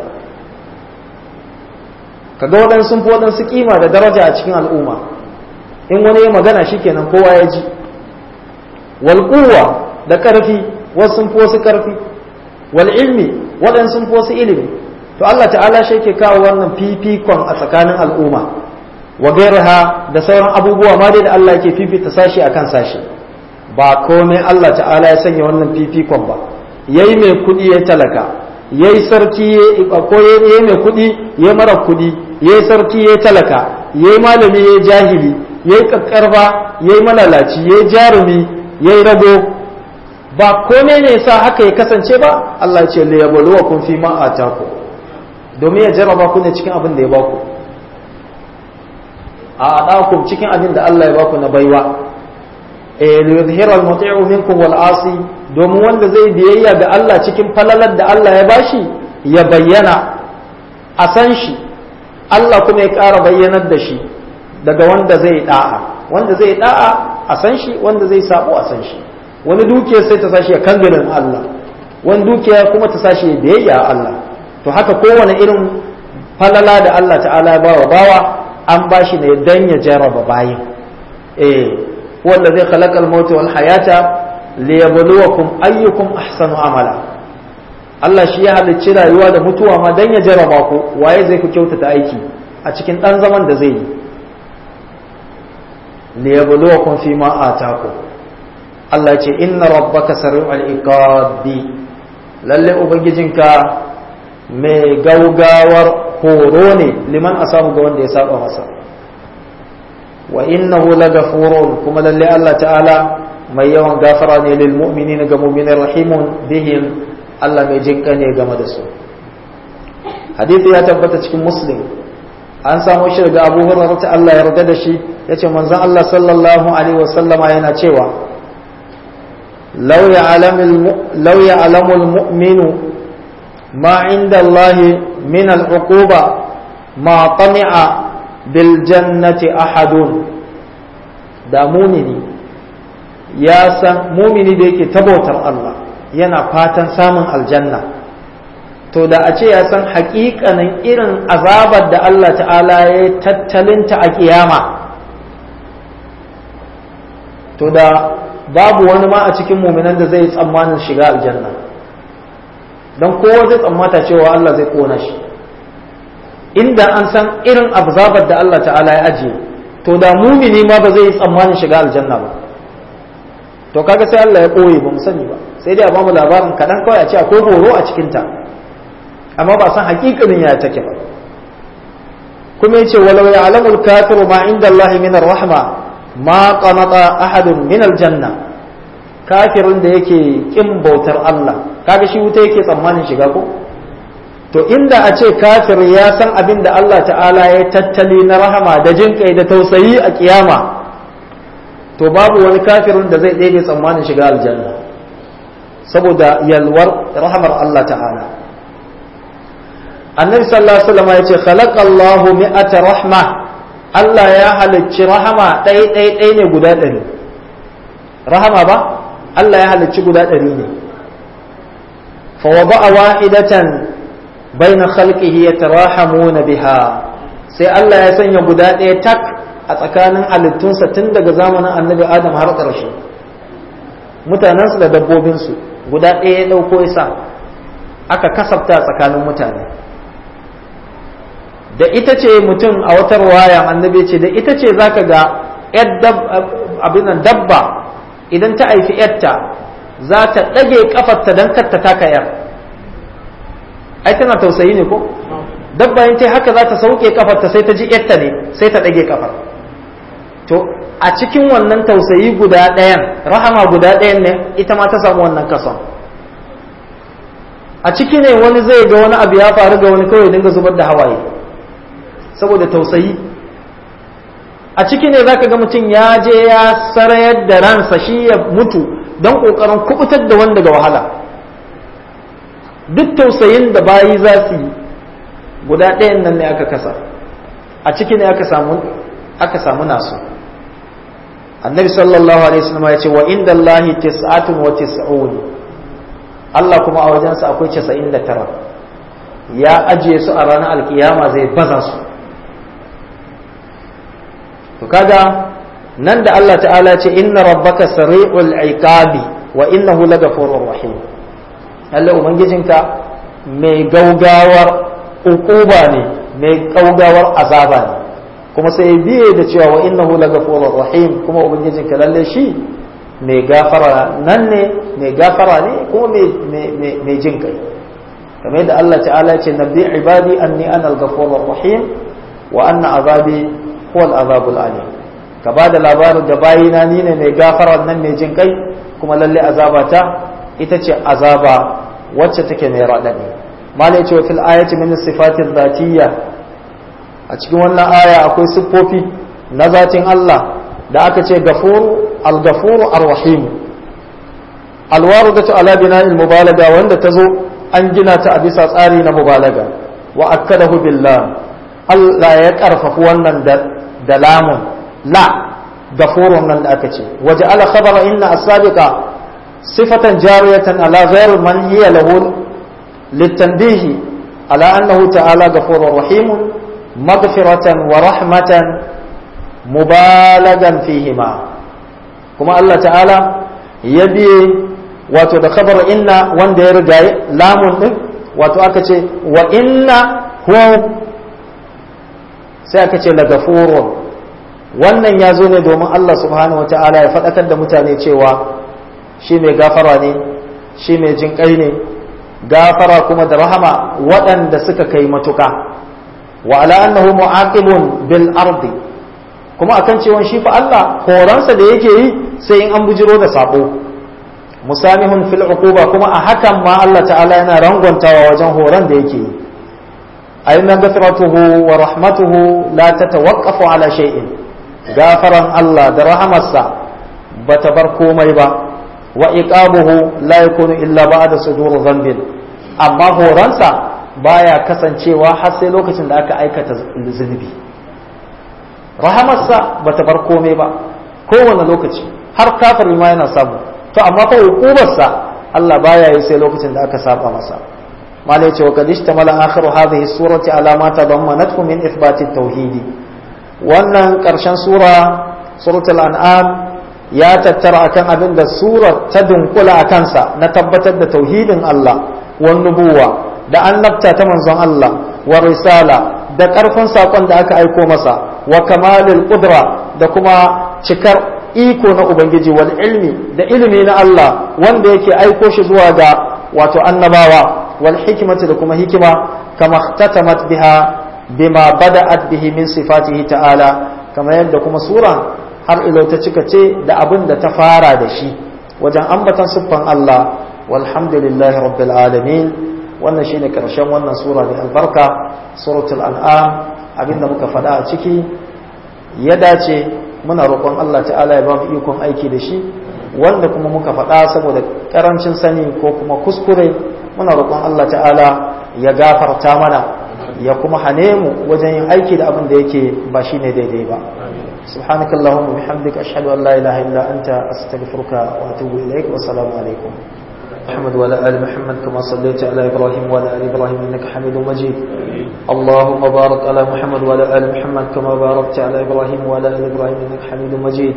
kaga waɗansu sun fi waɗansu ƙima da daraja a cikin al'umma in wani ya magana shikenan kowa ya ji wal da ƙarfi wasu sun fi wasu ƙarfi wal ilmi waɗansu sun fi wasu ilimi to Allah ta'ala shi yake kawo wannan fifikon a tsakanin al'umma wa gairaha da sauran abubuwa ma dai da Allah yake fifita sashi akan sashi ba komai Allah ta'ala ya sanya wannan fifikon ba yayi mai kuɗi ya talaka yayi sarki ko yayi mai kuɗi ya mara kuɗi yayi sarki ya talaka yayi malami ya jahili yayi kakkarfa yayi malalaci yayi jarumi yayi rago ba komai ne sa haka ya kasance ba Allah ya ce la yabluwakum fi ma ataku domin ya jarraba ku ne cikin abin da ya baku a adakum cikin abin da Allah ya baku na baiwa eh li yuzhira al-muti'u minkum wal asi domin wanda zai biyayya ga Allah cikin falalar da Allah ya bashi ya bayyana a san shi Allah kuma ya ƙara bayyanar da shi daga wanda zai da'a wanda zai da'a a san shi wanda zai sabo a san shi wani dukiya sai ta sashi ya kangarin Allah wani dukiya kuma ta sashi ya biyayya a Allah to haka kowane irin falala da Allah ta'ala ya bawa bawa an bashi ne dan ya jarraba bayin eh wanda zai khalaqa al-maut wal hayata liyabluwakum ayyukum ahsanu amala Allah shi ya halicci rayuwa da mutuwa ma dan ya jarraba ku waye zai ku kyautata aiki a cikin dan zaman da zai yi liyabluwakum fi ma ataku Allah ce inna rabbaka sari'ul iqabi lalle ubangijinka mai gaugawar horo ne liman asabu ga wanda ya saba masa wa innahu lagafurun kuma lalle Allah ta'ala mai yawan gafara ne lil mu'minin ga mu'minin rahimun bihim Allah mai jinka ne game da su hadisi ya tabbata cikin muslim an samu shi daga Abu Hurairah ta Allah ya yarda da shi yace manzon Allah sallallahu alaihi wasallama yana cewa law ya'lamu law ya'lamu al-mu'minu ما عند الله من العقوبة ما طمع bil jannati ahadun da mumini ya san mumini da yake tabautar Allah yana fatan samun aljanna to da a ce ya san haƙiƙanin irin azabar da Allah ta'ala ya tattalinta a kiyama to da babu wani ma a cikin muminan da zai tsammanin shiga aljanna don kowa zai tsammata cewa Allah zai kona shi inda an san irin azabar da Allah ta'ala ya ajiye to da mumini ma ba zai tsammanin shiga aljanna ba to kaga sai Allah ya koye ba mu sani ba sai dai a bamu labarin kaɗan kawai a ce akwai horo a cikinta amma ba san hakikanin ya take ba kuma yace walau ya'lamul kafiru ma inda Allah min rahma ma qanata ahadun min aljanna kafirin da yake kin bautar Allah kaga shi wuta yake tsammanin shiga ko to inda a ce kafir ya san abin da Allah ta'ala ya tattali na rahama da jin kai da tausayi a kiyama to babu wani kafirin da zai ɗebe tsammanin shiga aljanna saboda yalwar rahamar Allah ta'ala annabi sallallahu alaihi wasallam ya ce khalaqallahu mi'ata rahma Allah ya halicci rahama ɗai ɗai ɗai ne guda ɗari rahama ba Allah ya halicci guda ɗari ne fa wada'a wahidatan baina khalqihi yatarahamuna biha sai Allah ya sanya guda ɗaya tak a tsakanin halittunsa tun daga zamanin annabi Adam har ƙarshe mutanensu da dabbobinsu guda ɗaya ya ɗauko isa aka kasafta tsakanin mutane da ita ce mutum a wata ruwaya annabi ce da ita ce zaka ga abin dabba idan ta haifi yarta za ta ɗage kafarta don kar ta taka yar ai tana tausayi ne ko dabba yin ta haka za ta sauke kafarta sai ta ji yarta ne sai ta ɗage kafar to a cikin wannan tausayi guda ɗayan rahama guda ɗayan ne ita ma ta samu wannan kason a ciki ne wani zai ga wani abu ya faru ga wani kawai dinga zubar da hawaye saboda tausayi a ciki ne zaka ga mutum ya je ya sarayar da ransa shi ya mutu don ƙoƙarin kubutar da wanda ga wahala duk tausayin da bayi za su yi guda ɗayan nan ne aka kasa a ciki ne aka samu aka samu nasu annabi sallallahu alaihi wasallam ya ce wa inda Allahi tis'atun wa tis'un Allah kuma a wajensa akwai 99 ya ajiye su a ranar alkiyama zai baza su to kaga nan da Allah ta'ala ce inna rabbaka sari'ul iqabi wa innahu lagafurur rahim Allah ubangijinka mai gaugawar ukuba ne mai gaugawar azaba ne kuma sai biye da cewa wa innahu lagafurur rahim kuma ubangijinka lalle shi mai gafara nan ne mai gafara ne kuma mai jin kai kamar yadda Allah ta'ala ce nabbi ibadi anni ana al-ghafurur rahim wa anna azabi huwa al-azabul alim ka ba da labarin da bayina ni ne mai gafara nan mai jin kai kuma lalle azabata ita ce azaba wacce take mai raɗaɗi mala ya ce wa fil ayati min sifatin zatiyya a cikin wannan aya akwai siffofi na zatin Allah da aka ce gafuru al-gafuru ar-rahim alwaridatu ala bina'il mubalaga wanda ta zo an gina ta a bisa tsari na mubalaga wa akkadahu billah Allah ya karfafi wannan da lamun la gafurun nan da aka ce waje ala khabara inna as-sabiqa sifatan jariyatan ala ghair man hiya lahu litanbihi ala annahu ta'ala ghafurur rahim maghfiratan wa rahmatan mubalagan fihima kuma Allah ta'ala ya biye wato da khabar inna wanda ya riga lamun din wato aka ce wa inna huwa sai aka ce la gafurun wannan ya zo ne domin Allah subhanahu wa ta'ala ya faɗakar da mutane cewa shi mai gafara ne shi mai jinƙai ne gafara kuma da rahama waɗanda suka kai matuƙa wa ala annahu mu'aqibun bil ardi kuma akan cewa shi fa Allah horonsa da yake yi sai in an bujiro da sabo musamihun fil uquba kuma a hakan ma Allah ta'ala yana rangwantawa wajen horon da yake yi ayyuna gafiratuhu wa rahmatuhu la tatawaqqafu ala shay'in gafaran Allah da rahamarsa ba ta bar komai ba wa iqabuhu la yakunu illa ba'da suduru dhanbin amma horonsa baya kasancewa har sai lokacin da aka aikata zunubi rahamarsa bata bar komai ba kowane lokaci har kafiri ma yana samu to amma fa hukumarsa Allah baya yi sai lokacin da aka saba masa malai ce wa kad ishtamala akhiru hadhihi surati ala ma tadammanathu min ithbati tauhidi wannan karshen sura suratul an'am ya tattara akan abin da surar ta dunkula a kansa na tabbatar da tauhidin Allah wan nubuwa da annabta ta manzon Allah wa risala da ƙarfin saƙon da aka aiko masa wa kamalul qudra da kuma cikar iko na ubangiji wal ilmi da ilimi na Allah wanda yake aiko shi zuwa ga wato annabawa wal hikmati da kuma hikima kama ihtatamat biha bima bada'at bihi min sifatihi ta'ala kama yadda kuma sura har ilo ta cika ce da abin da ta fara da shi wajen ambatan siffan Allah walhamdulillahi rabbil alamin wannan shine karshen wannan sura mai albarka suratul an'am abinda muka faɗa a ciki ya dace muna roƙon Allah ta'ala ya ba mu ikon aiki da shi wanda kuma muka faɗa saboda ƙarancin sani ko kuma kuskure muna roƙon Allah ta'ala ya gafarta mana ya kuma hane mu wajen yin aiki da abin da yake ba shine daidai ba سبحانك اللهم وبحمدك أشهد أن لا إله إلا أنت أستغفرك وأتوب إليك والسلام عليكم محمد وعلى آل محمد كما صليت على إبراهيم وعلى آل إبراهيم إنك حميد مجيد اللهم بارك على محمد وعلى آل محمد كما باركت على إبراهيم وعلى آل إبراهيم إنك حميد مجيد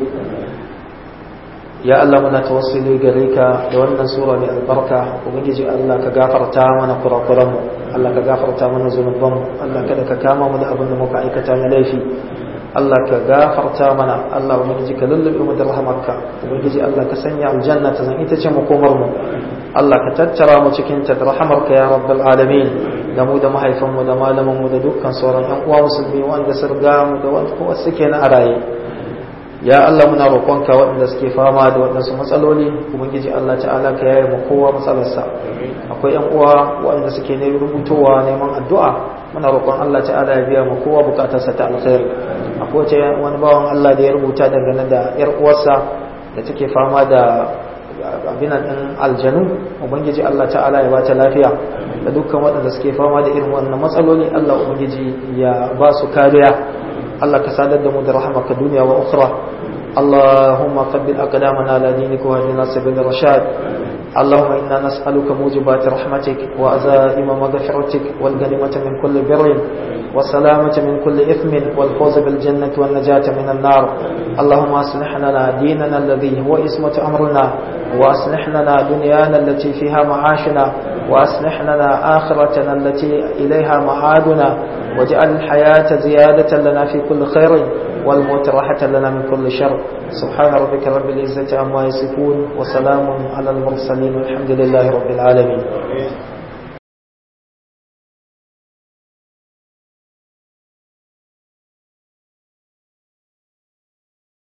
ya Allah muna tawassuli gare ka da wannan sura mai albarka ubangiji Allah ka gafarta mana kurakuran mu Allah ka gafarta mana zunuban mu Allah kada ka kama mu da abin da muka aikata na laifi Allah ka gafarta mana Allah ubangiji ka lullube mu da rahmarka ubangiji Allah ka sanya aljanna ta zan ita ce makomar mu Allah ka tattara mu cikin ta da rahmarka ya rabbal alamin da mu da mahaifan mu da malaman mu da dukkan sauran yan uwa musulmi wanda sun riga mu da wanda kuma suke na araye ya Allah muna roƙonka waɗanda suke fama da waɗansu matsaloli ubangiji Allah ta'ala ka yaye mu kowa matsalarsa akwai ƴan uwa waɗanda suke ne rubutowa neman addu'a muna roƙon Allah ta'ala ya biya mu kowa bukatarsa ta alkhairi akwai wace wani bawan Allah da ya rubuta dangane da ƴar uwarsa da take fama da abinan ɗin aljanu ubangiji Allah ta'ala ya bata lafiya da dukkan waɗanda suke fama da irin wannan matsaloli Allah ubangiji ya ba su kariya Allah ka sadar da mu da rahamaka duniya wa ukhra اللهم ثبت أقدامنا على دينك واهدنا سبيل الرشاد اللهم إنا نسألك موجبات رحمتك وأزائم مغفرتك والغنيمة من كل بر والسلامة من كل إثم والفوز بالجنة والنجاة من النار اللهم أصلح لنا ديننا الذي هو اسمة أمرنا وأصلح لنا دنيانا التي فيها معاشنا وأصلح لنا آخرتنا التي إليها معادنا واجعل الحياة زيادة لنا في كل خير والموت راحة لنا من كل شر سبحان ربك رب العزة عما يصفون وسلام على المرسلين والحمد لله رب العالمين